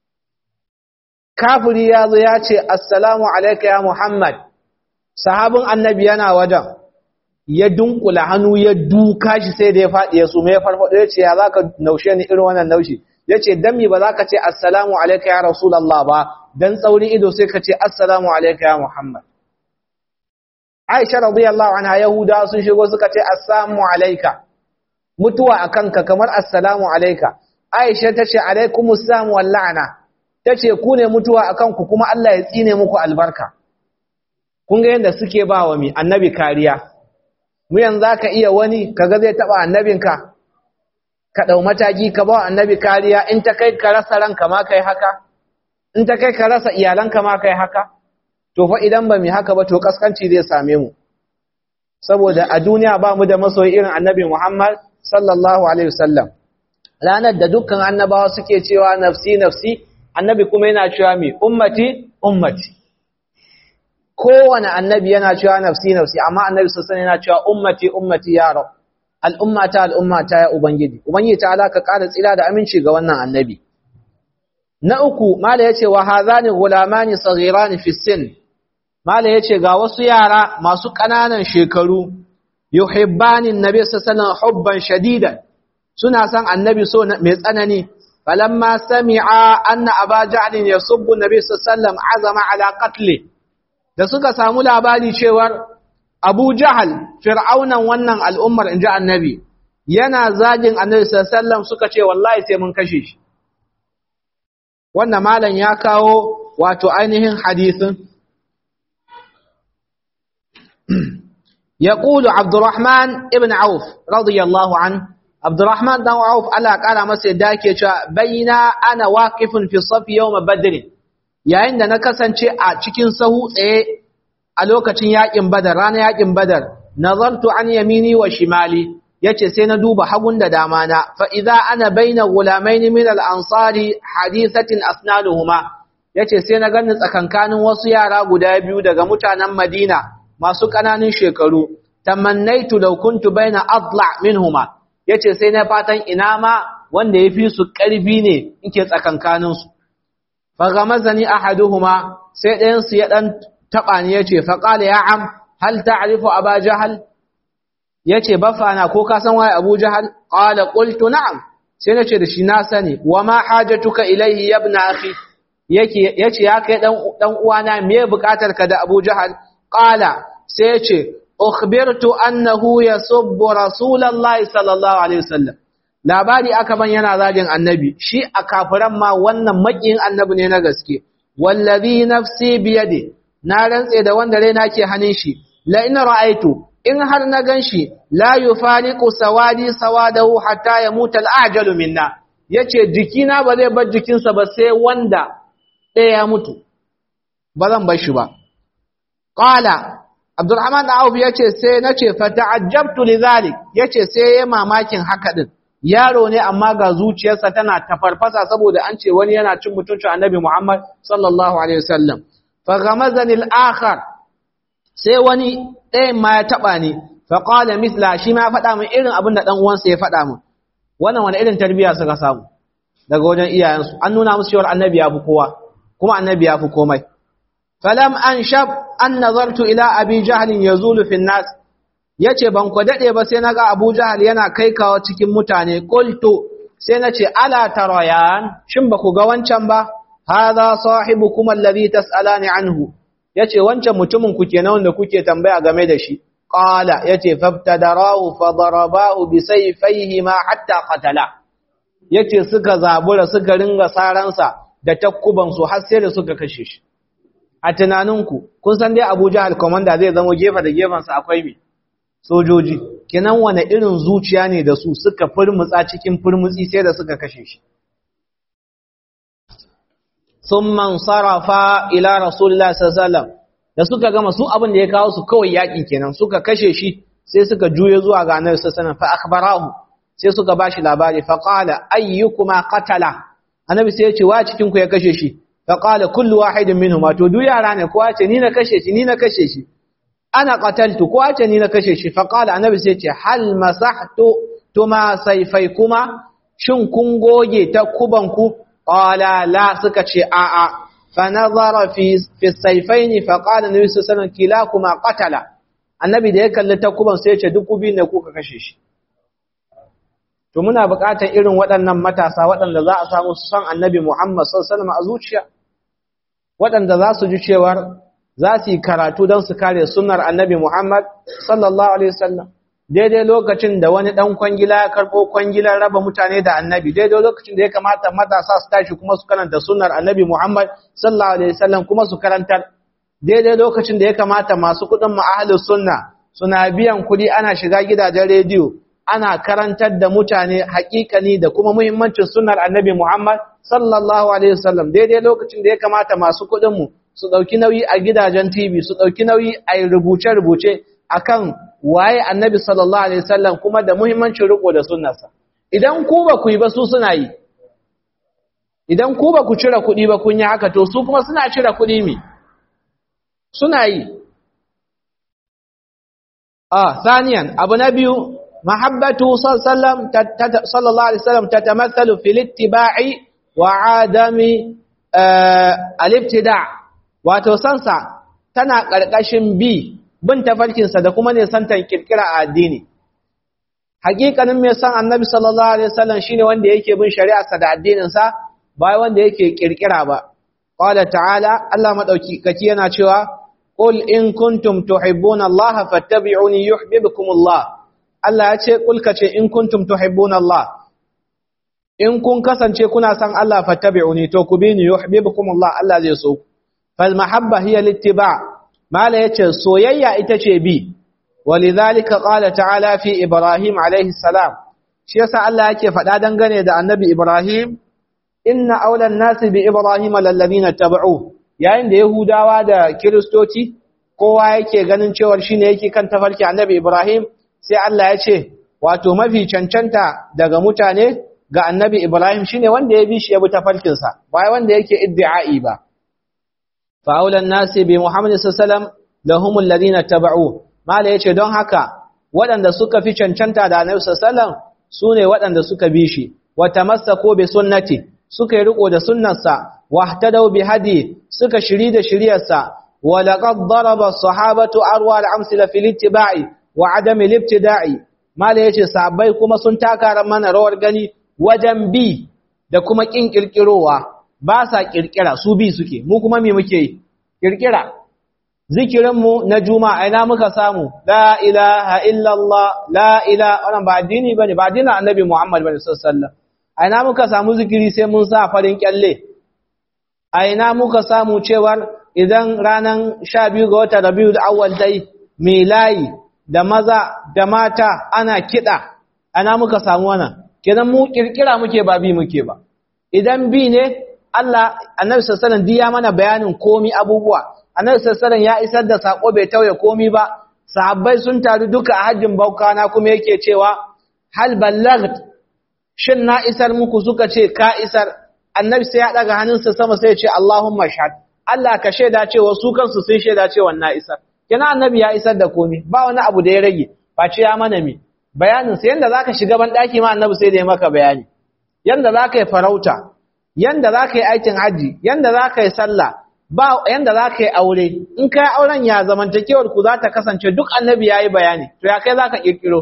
kafiri ya zo ya ce assalamu alaika ya muhammad sahabin annabi yana wajen ya dunkula hannu ya duka shi sai da ya faɗi ya sume ya farfaɗo ya ce ya za ka naushe ni irin wannan naushi ya ce don mi ba za ka ce assalamu alaika ya rasulallah ba don tsaurin ido sai ka ce assalamu alaika ya muhammad aisha radiyallahu anha yahuda sun shigo suka ce assalamu alaika mutuwa a kanka kamar assalamu alaika aisha ta ce alaikumus salam wal la'ana ta ce ku ne mutuwa a kanku kuma Allah ya tsine muku albarka kun ga yadda suke ba wa mi annabi kariya mu yanzu za ka iya wani kaga zai taɓa annabinka ka ɗau mataki ka ba wa annabi kariya in ta kai ka rasa ranka ma kai haka in ta kai ka rasa iyalanka ma kai haka to fa idan ba mu haka ba to kaskanci zai same mu saboda a duniya ba mu da masoyi irin annabi Muhammad sallallahu alaihi wasallam ranar da dukkan annabawa suke cewa nafsi nafsi annabi kuma yana cewa mi ummati ummati kowane annabi yana cewa nafsi nafsi amma annabi sassan yana cewa ummati ummati ya rab al'ummata al'ummata ya ubangiji ubangiji ta alaka ƙara tsira da aminci ga wannan annabi na uku mala yace wa hadhani gulamani saghirani fi sin mala yace ga wasu yara masu ƙananan shekaru yuhibbani annabi sallallahu alaihi hubban shadidan suna son annabi so mai tsanani falamma sami'a anna aba jahl yasubbu annabi sallallahu alaihi wasallam azama ala qatli da suka samu labari cewar Abu Jahal fir'aunan wannan al'ummar inji annabi yana zagin annabi sallallahu alaihi wasallam suka ce wallahi sai mun kashe shi wannan malam ya kawo wato ainihin hadisin يقول عبد الرحمن ابن عوف رضي الله عنه عبد الرحمن بن عوف Allah kara masa yadda yake cewa baina ana waqifun fi saf yawm badr yayin da na kasance a cikin sahu tsaye a lokacin yakin badar ranar yakin badar nazartu an yamini wa shimali yace sai na duba hagun da dama na fa idza ana baina gulamain min al ansari hadithatin asnanuhuma yace sai na ganni tsakankanin wasu yara guda biyu daga mutanen Madina masu ƙananan shekaru tamannaitu law kuntu baina adla minhuma yace sai na fatan ina ma wanda yafi su ƙarfi ne yake tsakankanin su fa gamazani ahaduhuma sai ɗayan su ya dan taba ni yace fa qala ya am hal ta'rifu aba jahal yace bafana ko ka san waye abu jahal qala qultu na'am sai nace da shi na sani wa ma hajatuka ilayhi ya ibn akhi yake yace ya kai dan dan uwana me bukatar ka da abu jahal qala sai yace ukhbirtu annahu yasubbu rasulullahi sallallahu alaihi wasallam labari aka ban yana zagin annabi shi a kafiran ma wannan makiyin annabi ne na gaske wallazi nafsi biyadi na rantse da wanda raina ke hannun shi la in ra'aitu in har na ganshi la yufariqu sawadi sawadahu hatta yamuta al-ajalu minna yace jikina ba zai bar jikinsa ba sai wanda ɗaya ya mutu ba zan bar shi ba qala Abdulrahman da Auf yace sai nace fa ta'ajjabtu lidhalik yace sai yayi mamakin haka din yaro ne amma ga zuciyarsa tana tafarfasa saboda an ce wani yana cin mutuncin Annabi Muhammad sallallahu alaihi wasallam fa ghamazani al-akhar sai wani ɗayan ma ya taba ni fa qala mithla shi ma ya faɗa min irin abin da dan uwansa ya faɗa min wannan wani irin tarbiyya suka samu daga wajen iyayensu an nuna musu cewa Annabi ya fi kowa kuma Annabi ya fi komai falam an shab an nazartu ila abi jahl yazulu fi nas yace ban ku dade ba sai naga abu jahl yana kai kawo cikin mutane qultu sai nace ala tarayan shin ba ku ga wancan ba hadha sahibukum alladhi tasalani anhu yace wancan mutumin ku kenan wanda kuke tambaya game da shi qala yace fabtadarahu fadarabahu bisayfihi ma hatta qatala yace suka zabura suka ringa saransa da takkuban su har sai da suka kashe shi a tunaninku kun san dai Abu Jahal commander zai zama gefe da gefen sa akwai me sojoji kenan wane irin zuciya ne da su suka furmutsa cikin furmutsi sai da suka kashe shi summan sarafa ila rasulullahi sallallahu alaihi wasallam da suka gama su abin da ya kawo su kawai yakin kenan suka kashe shi sai suka juye zuwa ga annabi sallallahu alaihi wasallam fa akhbarahu sai suka bashi labari fa qala ayyukuma qatala annabi sai ya ce wa cikin ku ya kashe shi fa qala kullu wahidin minhum to duk yara ne kowa ce ni na kashe shi ni na kashe shi ana qataltu kowa ce ni na kashe shi fa qala annabi sai ya ce hal masahtu tuma sayfaykuma shin kun goge ta kubanku qala la suka ce a a fa nazara fi fi sayfaini fa qala nabi sallallahu alaihi wasallam kilakuma qatala annabi da ya kalli takuban sai ya ce duk kubi ne kuka kashe shi to muna buƙatar irin waɗannan matasa waɗanda za a samu su san annabi Muhammad sallallahu alaihi wasallam a zuciya waɗanda za su ji cewar za su yi karatu don su kare sunnar annabi Muhammad sallallahu alaihi wasallam daidai lokacin da wani ɗan kwangila ya karɓo kwangilar raba mutane da annabi daidai lokacin da ya kamata matasa su tashi kuma su karanta sunnar annabi Muhammad sallallahu alaihi wasallam kuma su karantar daidai lokacin da ya kamata masu kuɗin mu ahlus sunna suna biyan kuɗi ana shiga gidajen rediyo ana karantar da mutane hakikani da kuma muhimmancin sunnar annabi Muhammad sallallahu alaihi wasallam daidai lokacin da ya kamata masu kuɗin mu su ɗauki nauyi a gidajen TV su ɗauki nauyi a rubuce-rubuce akan waye annabi sallallahu alaihi wasallam kuma da muhimmancin riko da sunnarsa idan ku ba ku yi ba su suna yi idan ku ba ku cire kuɗi ba kun yi haka to su kuma suna cire kuɗi mi suna yi ah saniyan abu na biyu mahabbatu sallallahu alaihi wasallam tatamathalu fil ittiba'i wa adami al-ibtida' wato sansa tana ƙarƙashin bi bin tafarkinsa da kuma nisantan kirkira a addini hakikanin mai san annabi sallallahu alaihi wasallam shine wanda yake bin shari'arsa da addininsa ba wanda yake kirkira ba qala ta'ala Allah madauki kaki yana cewa qul in kuntum tuhibbuna Allah fattabi'uni yuhibbukum Allah Allah ya ce kul kace in kuntum tuhibbuna Allah in kun kasance kuna san Allah fattabi'uni to ku bi ni yuhibbukum Allah Allah zai so fal mahabba hiya littiba' mala yace soyayya ita ce bi walidhalika qala ta'ala fi ibrahim alayhi salam shi yasa Allah yake faɗa dangane da annabi ibrahim inna awlan nasi bi ibrahim lalladhina tabau yayin da yahudawa da kristoci kowa yake ganin cewa shine yake kan tafarki annabi ibrahim sai Allah ya ce wato mafi cancanta daga mutane ga annabi ibrahim shine wanda ya bi shi ya bi tafarkin sa ba wanda yake iddi'ai ba فأولى الناس بمحمد صلى الله عليه وسلم لهم الذين اتبعوه ما لا yace don haka waɗanda suka fi cancanta da Annabi sallallahu alaihi wasallam sune waɗanda suka bi shi wa tamassaku bi sunnati suka yi riko da sunnarsa wa ihtadaw bi hadi suka shiri da shiriyarsa wa laqad daraba as-sahabatu arwa al-amsila fil ittiba'i wa adami al-ibtida'i ma la yace sahabbai kuma sun taka mana rawar gani wajen bi da kuma kin kirkirowa ba sa kirkira su bi suke mu kuma me muke yi kirkira zikirinmu na juma'a ina muka samu la ilaha illallah la ilaha wannan ba addini bane ba addinin annabi Muhammad bane sallallahu alaihi wasallam ina muka samu zikiri sai mun sa farin kyalle ina muka samu cewar idan ranan 12 ga watan Rabiul Awwal dai milayi da maza da mata ana kida ina muka samu wannan kenan mu kirkira muke ba bi muke ba idan bi ne Allah annabi sallallahu alaihi ya mana bayanin komi abubuwa annabi sallallahu ya isar da sako bai tauye komi ba sahabbai sun taru duka a hajjin baukana kuma yake cewa hal ballagt shin na isar muku suka ce ka isar annabi sai ya daga hannunsa sama sai ya ce Allahumma shahad Allah ka shaida cewa su kansu sun shaida cewa na isar kina annabi ya isar da komi ba wani abu da ya rage face ya mana mi bayanin sai yanda zaka shiga ban daki ma annabi sai da ya maka bayani yanda zaka yi farauta yanda za ka yi aikin hajji, yanda za ka yi sallah, ba yanda za ka yi aure, in ka yi auren ya zamantakewar ku za ta kasance duk annabi ya yi bayani, to ya kai za ka ƙirƙiro.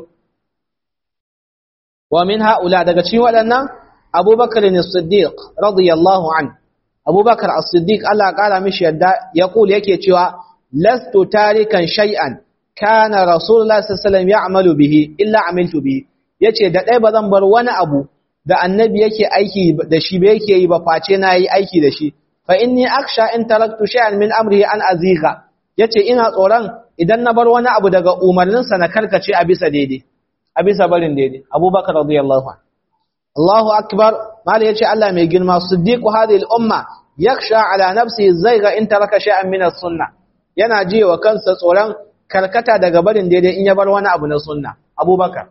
Wa min ha'ula daga cikin waɗannan, Abubakar ne Siddiq, radiyallahu an, Abubakar as-Siddiq Allah ƙara mishi yadda ya ƙul yake cewa, lastu tarikan shay'an kana rasulullah sallallahu alaihi wasallam ya'malu bihi illa amiltu bihi yace da dai bazan bar wani abu da annabi yake aiki da shi ba yake yi ba face na yi aiki da shi fa inni aksha in taraktu shay'an min amrihi an azigha yace ina tsoron idan na bar wani abu daga umarninsa na karkace a bisa daidai a bisa barin daidai abubakar radiyallahu anhu Allahu akbar mala yace Allah mai girma siddiqu hadhihi al-umma yakhsha ala nafsihi zayga in taraka shay'an min as-sunnah yana ji wa kansa tsoron karkata daga barin daidai in ya bar wani abu na sunna abubakar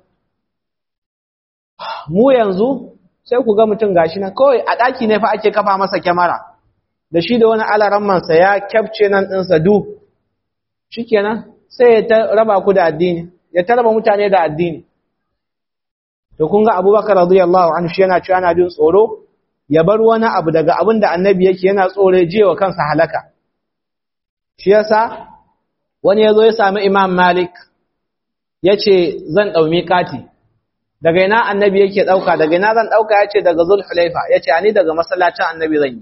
mu yanzu sai ku ga mutum gashi nan kawai a ɗaki ne fa ake kafa masa kyamara da shi da wani alarammansa ya kyafce nan ɗinsa du shikenan sai ya ta raba ku da addini ya ta raba mutane da addini to kun ga abubakar radiyallahu anhu shi yana cewa yana jin tsoro ya bar wani abu daga abin da annabi yake yana tsoro ya wa kansa halaka shi yasa wani ya zo ya sami imam malik ya ce zan ɗaumi kati daga ina annabi yake ɗauka daga ina zan ɗauka ya ce daga zulhulaifa ya ce ani daga masallacin annabi zan yi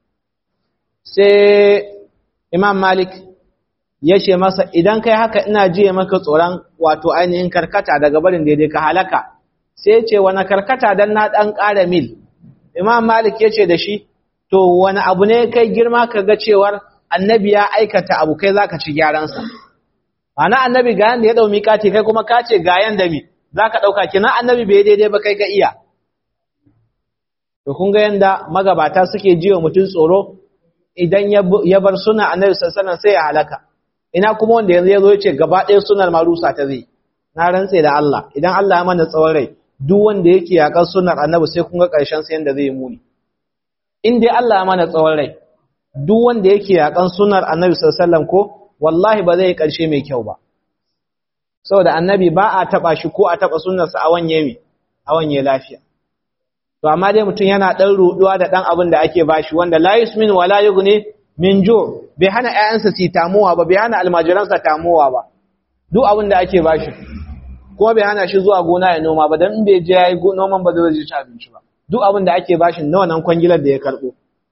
sai imam malik ya ce masa idan kai haka ina jiye maka tsoron wato ainihin karkata daga barin daidai ka halaka sai ce wani karkata don na ɗan ƙara mil imam malik ya ce da shi to wani abu ne kai girma ka ga cewar annabi ya aikata abu kai za ka ci gyaransa ana annabi ga yanda ya ɗau miƙati kai kuma ka ce ga yanda mi za ka ɗauka kina annabi bai daidai ba kai ka iya to kun ga yanda magabata suke jiwa mutum tsoro idan ya bar suna annabi sassanan sai ya halaka ina kuma wanda yanzu ya zo ya ce gaba ɗaya sunar marusa ta zai na rantse da Allah idan Allah ya mana tsawon rai duk wanda yake yakan sunar annabi sai kun ga ƙarshen sa yanda zai muni in dai Allah ya mana tsawon rai duk wanda yake yakan sunar annabi sallallahu ko wallahi ba zai yi ƙarshe mai kyau ba saboda annabi ba a taba shi ko a taba sunnarsa a wanye mi a wanye lafiya to amma dai mutum yana dan ruduwa da dan abin da ake bashi wanda la yusmin wala yughni min ju bai hana ƴaƴansa su tamuwa ba bai hana almajiransa tamuwa ba duk abin da ake bashi ko bai hana shi zuwa gona ya noma ba dan in bai je yayi noman ba zai ci abinci ba duk abin da ake bashi nawa nan kwangilar da ya karbo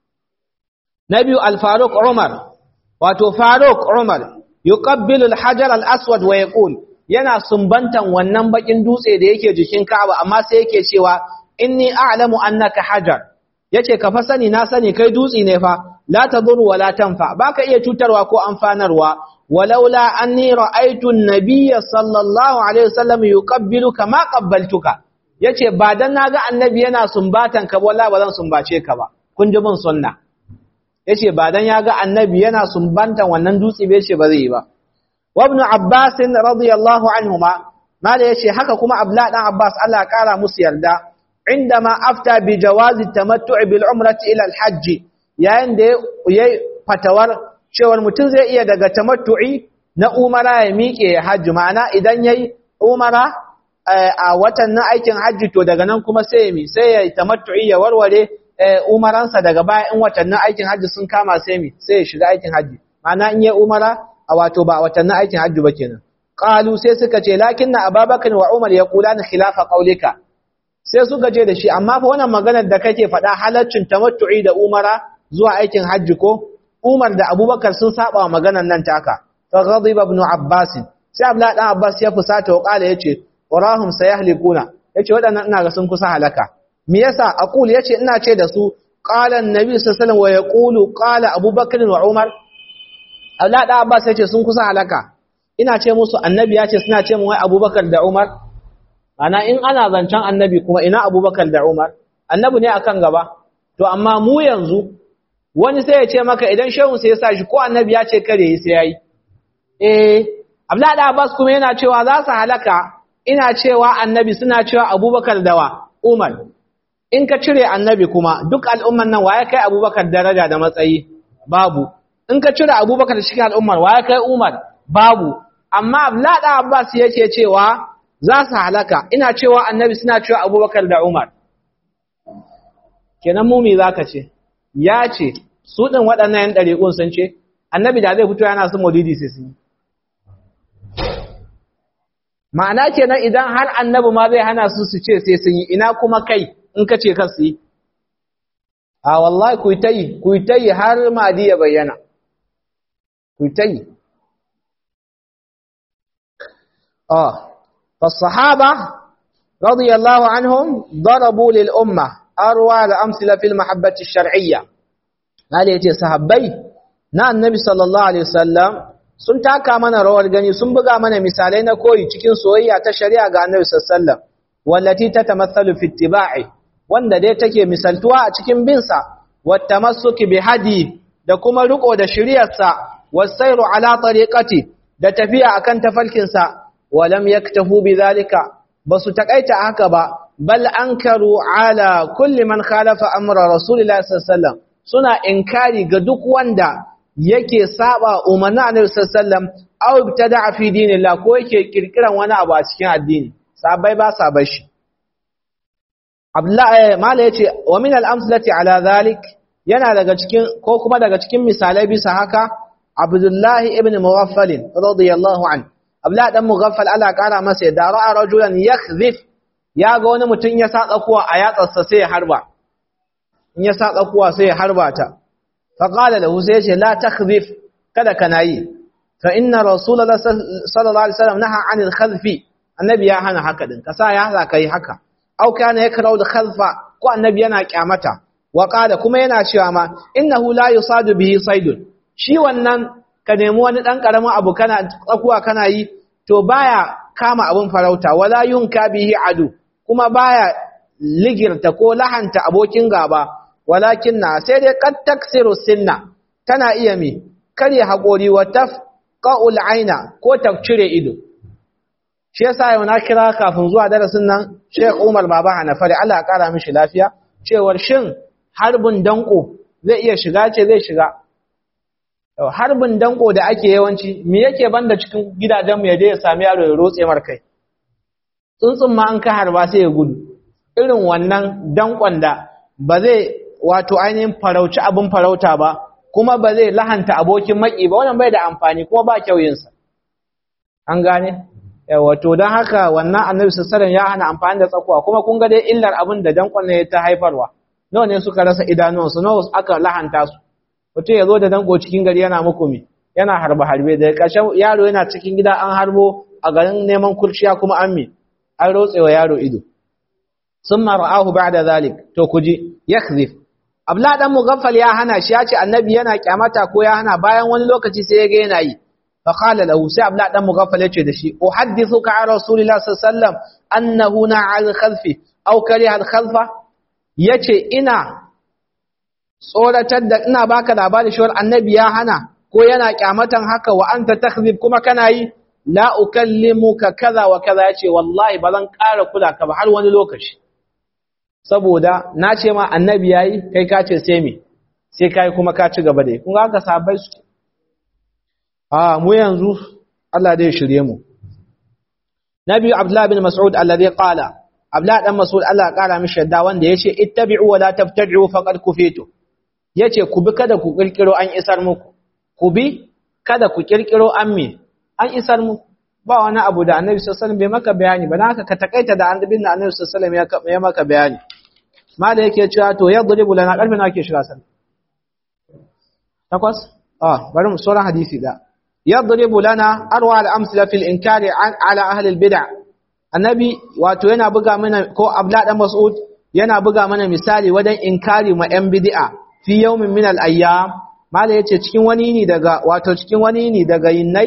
na biyu al-faruq umar wato faruq umar yuqabbilu al-hajar al-aswad wa yaqul yana sumbantan wannan bakin dutse da yake jikin Ka'aba amma sai yake cewa inni a'lamu annaka hajar yace ka fa sani na sani kai dutse ne fa la tadurru wa la tanfa baka iya cutarwa ko amfanarwa walaula anni ra'aytu an-nabiyya sallallahu alaihi wasallam yuqabbilu kama qabbaltuka yace ba dan naga annabi yana sumbatan ka wallahi ba zan sumbace ka ba kun ji bin sunna yace ba dan yaga annabi yana sumbantan wannan dutse bai ce ba zai yi ba وابن عباس رضي الله عنهما ما لا يشي haka kuma abla dan abbas Allah kara musu yarda indama afta bi jawaz at-tamattu' bil umrati ila al-hajj yayin da yayi fatawar cewa mutum zai iya daga tamattu'i na umara ya miƙe ya hajji ma'ana idan yayi umara a watan na aikin hajji to daga nan kuma sai mi sai ya tamattu'i ya warware umaransa daga baya in watannin aikin hajji sun kama sai mi sai ya shiga aikin hajji ma'ana in yayi umara a wato ba watannin aikin hajji ba kenan qalu sai suka ce lakinna ababakar wa umar yaqulana khilafa qaulika sai suka je da shi amma fa wannan maganar da kake faɗa halaccin tamattu'i da umara zuwa aikin hajji ko umar da abubakar sun saba wa maganar nan taka fa ghadiba ibn abbas sai abdullah dan abbas ya fusata wa qala yace warahum sayahlikuna yace waɗannan ina ga sun kusa halaka me yasa aqul yace ina ce da su qala an-nabi sallallahu alaihi wasallam wa yaqulu qala abubakar wa umar Allah da Abbas ya ce sun kusa halaka ina ce musu annabi ya ce suna ce mu wai Abubakar da Umar ana in ana zancen annabi kuma ina Abubakar da Umar annabi ne akan gaba to amma mu yanzu wani sai ya ce maka idan shehu sai ya sa shi ko annabi ya ce kare yi sai yayi eh Abdullah da Abbas kuma yana cewa za su halaka ina cewa annabi suna cewa Abubakar da wa Umar in ka cire annabi kuma duk al'umman nan waye kai Abubakar daraja da matsayi babu in ka cire abubakar da cikin al'ummar wa ya kai umar babu amma ablaɗa abbas yake cewa za su halaka ina cewa annabi suna cewa abubakar da umar kenan mumi za ka ce ya ce su ɗin waɗannan yan ɗariƙun sun ce annabi da zai fito yana su maulidi sai sun yi ma'ana kenan idan har annabi ma zai hana su su ce sai sun yi ina kuma kai in ka ce kan su yi a wallahi ku ta yi ku ta yi har madi ya bayyana ku ta yi اه فالصحابه رضي الله عنهم ضربوا للامه اروع الامثله في المحبه الشرعيه قال yace sahabbai na annabi sallallahu alaihi wasallam sun taka mana rawar gani sun buga mana misalai na koyi cikin soyayya ta shari'a ga annabi sallallahu alaihi wasallam wallati tatamathalu fi ittiba'i wanda dai take misaltuwa a cikin binsa wattamassuki bi hadi da kuma riko da shari'arsa wasairu ala tariqati da tafiya akan tafalkinsa walam yaktahu bidhalika basu takaita haka ba bal ankaru ala kulli man khalafa amra rasulillahi sallallahu alaihi wasallam suna inkari ga duk wanda yake saba umarnin annabi sallallahu alaihi wasallam aw ibtada'a fi dinillah ko yake kirkiran wani abu a cikin addini sabai ba sa bashi Abdullahi mala yace wa min al-amsalati ala dhalik yana daga cikin ko kuma daga cikin misalai bisa haka Abdullahi ibn Mughaffal radiyallahu an Abdullahi dan Mughaffal Allah kara masa da ra'a rajulan yakhdhif ya ga wani mutum ya sa tsakuwa a yatsarsa sai ya harba in ya sa tsakuwa sai ya harba ta fa qala lahu sai ya ce la takhdhif kada kana yi fa inna rasulullahi sallallahu alaihi wasallam naha anil khadfi annabi ya hana haka din ka sa ya haka kai haka au kana yakrau da khalfa ko annabi yana kyamata wa qala kuma yana cewa ma innahu la yusadu bihi saydun shi wannan ka nemi wani dan karamin abu kana tsakuwa kana yi to baya kama abun farauta wala yunka bihi adu kuma baya ligirta ko lahanta abokin gaba walakin na sai dai qad taksiru sinna tana iya mi kare hakori wa tafqa'ul aina ko ta cire ido shi yasa yau na kira kafin zuwa darasin nan Sheikh Umar Baba Hanafari Allah ya kara mishi lafiya cewar shin harbin danko zai iya shiga ce zai shiga harbin danko da ake yawanci me yake banda cikin gidajen mu yaje ya sami yaro ya rotse mar kai tsuntsun ma an ka harba sai ya gudu irin wannan dankon da ba zai wato ainihin farauci abin farauta ba kuma ba zai lahanta abokin maki ba wannan bai da amfani kuma ba kyauyinsa an gane wato don haka wannan annabi sassaran ya hana amfani da tsakuwa kuma kun ga dai illar abin da dankon ne ta haifarwa nawa ne suka rasa idanuwansu nawa aka lahanta su mutum ya zo da danko cikin gari yana muku mi yana harba harbe da ƙarshen yaro yana cikin gida an harbo a garin neman kurciya kuma an mi an rotsewa yaro ido sun mara'ahu ba da zalik to ku ji yakzif abla dan mugaffal ya hana shi ya ce annabi yana kyamata ko ya hana bayan wani lokaci sai ya ga yana yi fa qala lahu sai abla dan mugaffal ya ce da shi uhaddithuka an rasulillah sallallahu alaihi wasallam annahu na'al khalfi aw kariha al khalfa yace ina tsoratar da ina baka labari shi annabi ya hana ko yana kyamatan haka wa anta takhzib kuma kana yi la ukallimuka kaza wa kaza yace wallahi ba zan ƙara kula ka ba har wani lokaci saboda na ce ma annabi yayi kai ka ce sai me sai kai kuma ka ci gaba da kun ga haka sahabbai su a mu yanzu Allah dai shirye mu Nabi Abdullah bin Mas'ud alladhi qala Abdullah dan Mas'ud Allah ya kara mishi yadda wanda yace ittabi'u wa la tabtadi'u faqad kufitu yace ku bi kada ku kirkiro an isar muku ku bi kada ku kirkiro an me an isar mu ba wani abu da Annabi sallallahu alaihi wasallam bai maka bayani ba haka ka takaita da annabin da Annabi sallallahu alaihi wasallam ya maka bayani mala yake cewa to yadribu lana karfi na ke shiga sallah takwas ah bari mu sauran hadisi da yadribu lana arwa al-amsala fil inkari ala ahli al-bid'ah annabi wato yana buga mana ko abla dan mas'ud yana buga mana misali wajen inkari ma yan bid'a fi yawmin min al-ayyam mala yace cikin wani ne daga wato cikin wani ne daga yinnai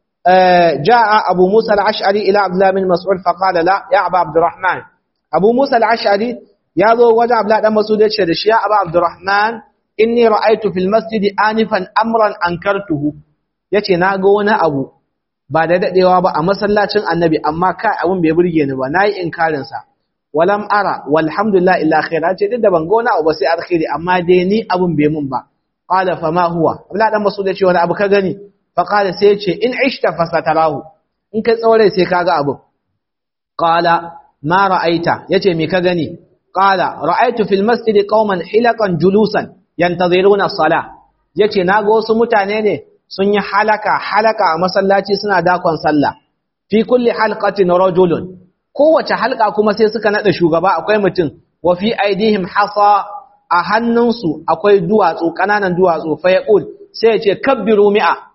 jaa abu musa al-ash'ari ila abdullah bin mas'ud fa qala la ya aba abdurrahman abu musa al-ash'ari ya zo wajen abla dan mas'ud yace da shi ya aba abdurrahman inni ra'aytu fil masjid anifan amran ankartuhu yace na ga wani abu ba da dadewa ba a masallacin annabi amma kai abun bai burge ni ba nayi inkarin sa walam ara walhamdulillah illa khair ce duk da ban ga wani abu ba sai alkhairi amma dai ni abun bai mun ba qala fa ma huwa abla dan masud ya ce wani abu ka gani fa qala sai ya ce in ishta fasatarahu in kai tsaurai sai kaga abun qala ma ra'aita yace me ka gani qala ra'aitu fil masjid qauman hilaqan julusan yantaziruna as-salah yace naga wasu mutane ne sun yi halaka halaka a masallaci suna dakon sallah fi kulli halqatin rajulun kowace halka kuma sai suka nada shugaba akwai mutum wa fi aidihim hasa a hannunsu akwai duwatsu kananan duwatsu fa yaqul sai yace kabbiru mi'a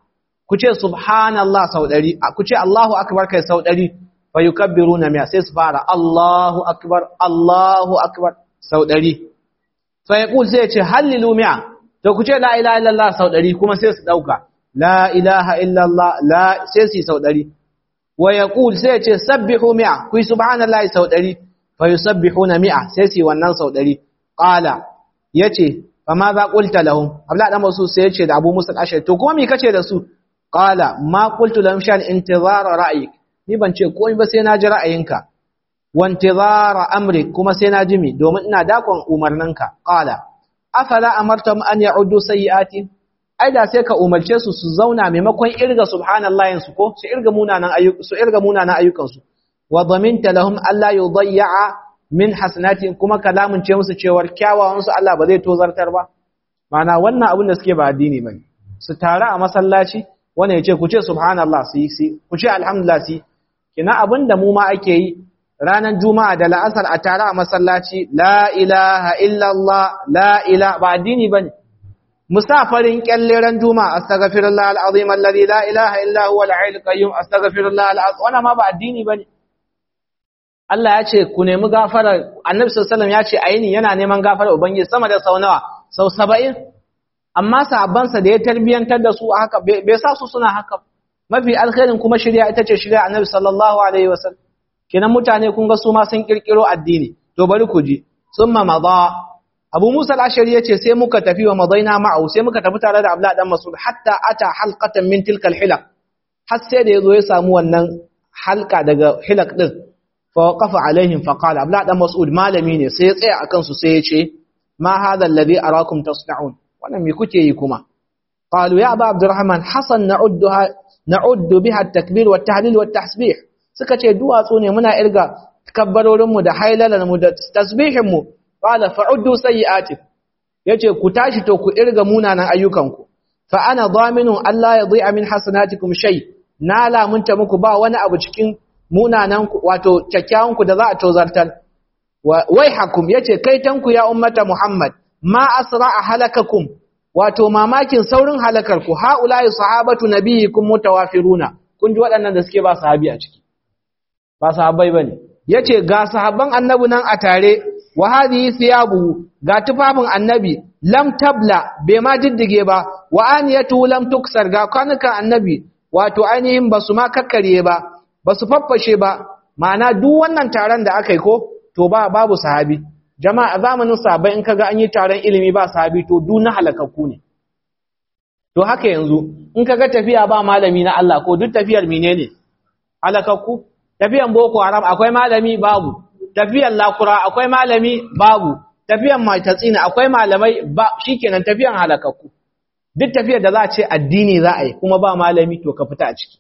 ku ce subhanallah sau ɗari ku ce Allahu akbar kai sau ɗari fa yukabbiruna mi'a sai su fara Allahu akbar Allahu akbar sau ɗari fa yaqul sai ya ce hallilu mi'a to ku ce la ilaha illallah sau ɗari kuma sai su ɗauka la ilaha illallah la sai su yi sau ɗari wa yaqul sai ya ce sabbihu mi'a ku yi subhanallahi sau ɗari fa yusabbihuna mi'a sai su yi wannan sau ɗari qala yace fa ma za qulta lahum abla dan masu sai yace da Abu Musa al-Ashari to kuma me kace da su qala ma qultu lahum shan intizara ra'yik ni ban ce komai ba sai na ji ra'ayinka wa intizara amri kuma sai na ji mi domin ina dakon umarninka qala afala amartum an ya'uddu sayyi'ati ai da sai ka umarce su su zauna maimakon irga subhanallahi su ko su irga munanan ayyukan su irga munanan ayyukan su wa dhaminta lahum alla yudayya min hasanatin kuma kalamun ce musu cewar kyawawan su Allah ba zai tozartar ba mana wannan abin da suke ba addini bane su tare a masallaci wanda yace ku ce subhanallah su yi ku ce alhamdulillah su kina abin da mu ma ake yi ranar juma'a da la'asar a tare a masallaci la ilaha illallah la ilaha ba addini bane musafarin kyalle ran juma'a astaghfirullah alazim alladhi la ilaha illa huwa al-hayyul qayyum astaghfirullah alazim wannan ma ba addini bane Allah ya ce ku nemi gafara Annabi sallallahu alaihi wasallam ya ce ayini yana neman gafara ubangiji sama da sau nawa sau 70 amma sahabbansa da ya tarbiyantar da su haka bai sa su suna haka mafi alkhairin kuma shirya ita ce shirya Annabi sallallahu alaihi wasallam kenan mutane kun ga su ma sun kirkiro addini to bari ku ji summa madha Abu Musa al-Ashari yace sai muka tafi wa madaina ma'u sai muka tafi tare da Abdullah dan Mas'ud hatta ata halqatan min tilka al-hilaq har sai da yazo ya samu wannan halka daga hilaq din فوقف عليهم فقال ابلا dan mas'ud malami ne sai ya tsaya akan su sai ya ce ma hadha alladhi arakum tasna'un wannan me kuke yi kuma qalu ya aba abdurrahman hasan na'udduha na'uddu biha at-takbir wa at-tahlil wa at-tasbih suka ce duwatsu ne muna irga kabbarorin mu da hailalan mu da tasbihin mu qala fa'uddu sayyi'ati yace ku tashi to ku irga munanan ayyukan ku fa ana dhaminun alla yadhi'a min hasanatikum shay na lamunta muku ba wani abu cikin munanan wato kyakkyawan ku da za a tozartar wai hakum yace kai tanku ya ummata muhammad ma asra'a halakakum wato mamakin saurin halakar ku haula'i sahabatu nabiyikum mutawafiruna kun ji waɗannan da suke ba sahabi a ciki ba sahabbai bane yace ga sahabban annabi nan a tare wa hadhihi thiyabu ga tufafin annabi lam tabla bai ma diddige ba wa aniyatu lam tuksar ga kwanukan annabi wato ainihin basu ma kakkare ba ba su faffashe ba ma'ana duk wannan taron da aka yi ko to ba babu sahabi jama'a zamanin sahabbai in kaga an yi taron ilimi ba sahabi to duk na halakakku ne to haka yanzu in kaga tafiya ba malami na Allah ko duk tafiyar menene halakakku tafiyan boko haram akwai malami babu tafiyar lakura akwai malami babu tafiyan matatsina akwai malamai ba shikenan tafiyan halakakku duk tafiyar da za a ce addini za a yi kuma ba malami to ka fita a ciki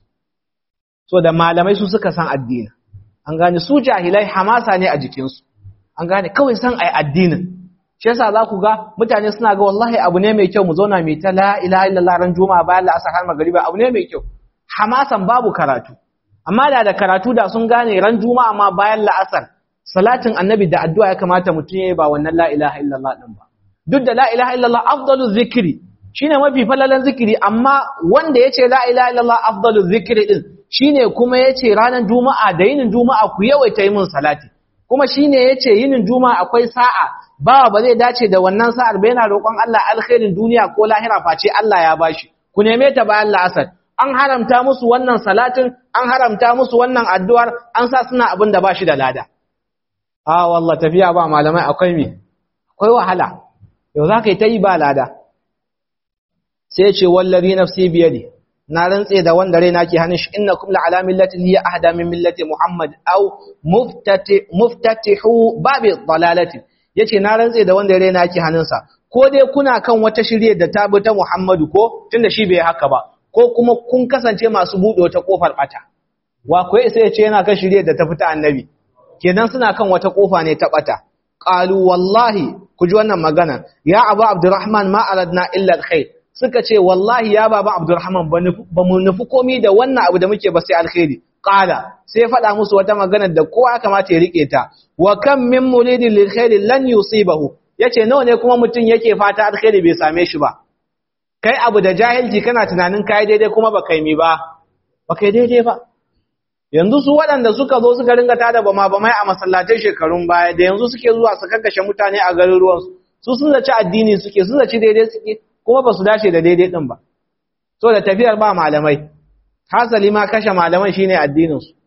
so da malamai su suka san addini an gane su jahilai hamasa ne a jikinsu an gane kawai san ai addinin shi yasa za ku ga mutane suna ga wallahi abu ne mai kyau mu zauna mai ta la ilaha illallah ran juma'a bayan la'asar har magariba abu ne mai kyau hamasan babu karatu amma da da karatu da sun gane ran juma'a ma bayan la'asar salatin annabi da addu'a ya kamata mutum ya yi ba wannan la ilaha illallah din ba duk da la ilaha illallah afdalu zikri shine mafi falalan zikiri amma wanda yace la ilaha illallah afdalu zikri din shine kuma yace ranar juma'a da yinin juma'a ku yawaita yi min salati kuma shine yace yinin juma'a akwai sa'a ba ba zai dace da wannan sa'ar ba yana roƙon Allah alkhairin duniya ko lahira face Allah ya bashi ku neme ta bayan la'asar an haramta musu wannan salatin an haramta musu wannan addu'ar an sa suna abin da bashi da lada a wallah tafiya ba malamai akwai me akwai wahala yau za ka yi ta yi ba lada sai ce wallazi nafsi biyadi na rantse da wanda raina ke hannun shi innakum la ala millatin hiya ahda min millati muhammad aw muftati muftatihu babi dalalati yace na rantse da wanda raina ke hannunsa ko dai kuna kan wata shirye da ta bi ta muhammadu ko tunda shi bai haka ba ko kuma kun kasance masu buɗe wata kofar bata wa ko sai ya ce yana kan shirye da ta fita annabi kenan suna kan wata kofa ne ta bata qalu wallahi ku ji wannan magana ya abu abdurrahman ma aradna illa alkhair suka ce wallahi ya baba abdurrahman ba mu nufi komi da wannan abu da muke ba sai alkhairi qala sai ya faɗa musu wata magana da kowa kamata ya rike ta wa kam min muridin lil khairi lan yusibahu yace nawa ne kuma mutum yake fata alkhairi bai same shi ba kai abu da jahilci kana tunanin kai daidai kuma ba kai mi ba ba kai daidai ba yanzu su waɗanda suka zo suka ringa tada bama bamai a masallatai shekarun baya da yanzu suke zuwa su kakkashe mutane a garuruwan su sun zaci addini suke sun zaci daidai suke kuma ba su dace da daidai din ba so da tafiyar ba malamai hasali ma kashe malaman shine addinin su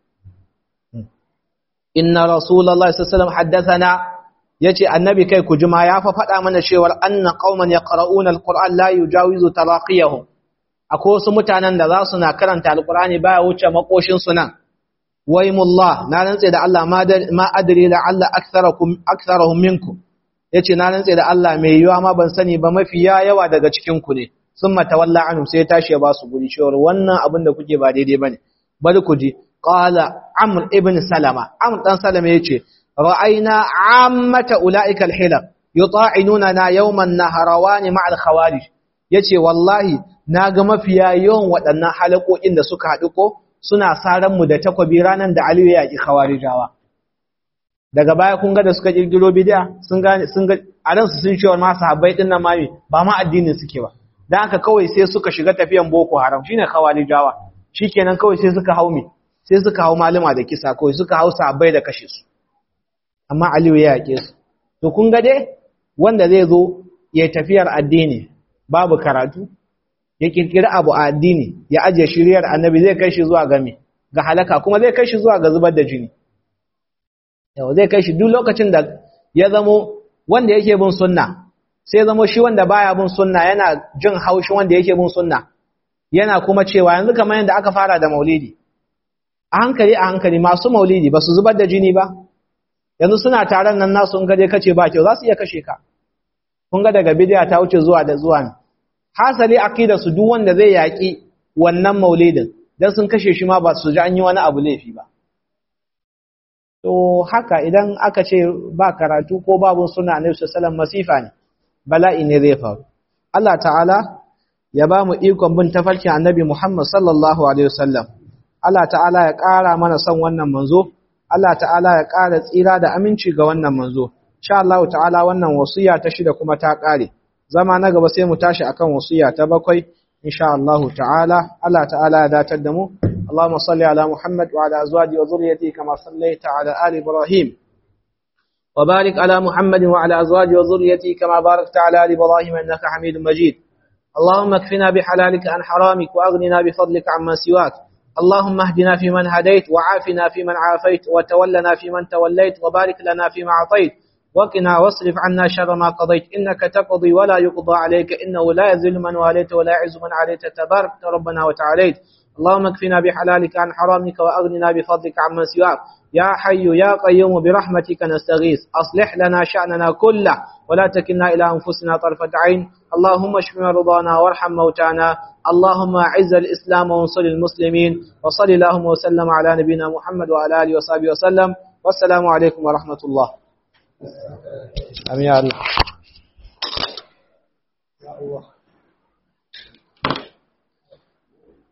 inna rasulullahi sallallahu alaihi wasallam haddathana yace annabi kai ku jima ya fa faɗa mana cewa anna qauman yaqra'una alquran la yujawizu taraqiyahum akwai wasu mutanen da za su na karanta alqurani baya wuce makoshin su nan waymullah na rantse da Allah ma adri la alla aktharakum aktharuhum minkum yace na rantse da Allah mai yiwa ma ban sani ba mafi yawa daga cikin ku ne summa tawalla anhum sai tashi ya ba su guri cewa wannan abin da kuke ba daidai bane bari ku ji qala amr ibn salama amr dan salama yace ra'ayna ammata ulaika alhilal yuta'inuna na yawman naharawan ma'a alkhawarij yace wallahi naga mafiya yawan waɗannan halakokin da suka haɗu ko suna saran mu da takwabi ranan da Aliyu ya ki khawarijawa daga baya kun ga da suka kirkiro bid'a sun gane sun ga a ransu sun cewa ma sahabbai din nan mami ba ma addinin suke ba dan haka kawai sai suka shiga tafiyan boko haram shine khawarijawa shikenan kawai sai suka hau me sai suka hau malama da kisa kawai suka hau sahabbai da kashe su amma Aliyu ya yake su to kun ga dai wanda zai zo ya tafiyar addini babu karatu ya kirkiri abu a addini ya ajiye shiriyar annabi zai kai shi zuwa ga me ga halaka kuma zai kai shi zuwa ga zubar da jini yau zai kai shi duk lokacin da ya zamo wanda yake bin sunna sai zamo shi wanda baya bin sunna yana jin haushi wanda yake bin sunna yana kuma cewa yanzu kamar yadda aka fara da maulidi a hankali a hankali masu maulidi ba su zubar da jini ba yanzu suna taron nan nasu in gaje kace ba kyau za su iya kashe ka kun ga daga bidiya ta wuce zuwa da zuwa ne hasali aqida su duk wanda zai yaki wannan maulidin dan sun kashe shi ma ba su ji an yi wani abu laifi ba to haka idan aka ce ba karatu ko babu suna annabi sallallahu masifa ne bala'i ne zai faru Allah ta'ala ya ba mu ikon bin tafarkin annabi Muhammad sallallahu alaihi wasallam Allah ta'ala ya ƙara mana son wannan manzo Allah ta'ala ya ƙara tsira da aminci ga wannan manzo insha Allah ta'ala wannan wasiya ta shida kuma ta ƙare zama na gaba sai mu tashi akan wasiya ta bakwai insha Allah ta'ala Allah ta'ala ya datar da mu اللهم صل على محمد وعلى أزواجه وذريته كما صليت على آل إبراهيم وبارك على محمد وعلى أزواجه وذريته كما باركت على آل إبراهيم إنك حميد مجيد اللهم اكفنا بحلالك عن حرامك وأغننا بفضلك عما سواك اللهم اهدنا فيمن هديت وعافنا فيمن عافيت وتولنا فيمن توليت وبارك لنا فيما أعطيت وقنا واصرف عنا شر ما قضيت إنك تقضي ولا يقضى عليك إنه لا يذل من واليت ولا يعز من عليت تبارك ربنا وتعاليت اللهم اكفنا بحلالك عن حرامك وأغننا بفضلك عمن سواك يا حي يا قيوم برحمتك نستغيث أصلح لنا شأننا كله ولا تكلنا إلى أنفسنا طرفة عين اللهم اشف مرضانا وارحم موتانا اللهم أعز الإسلام وانصر المسلمين وصل اللهم وسلم على نبينا محمد وعلى آله وصحبه وسلم والسلام عليكم ورحمة الله أمين يا الله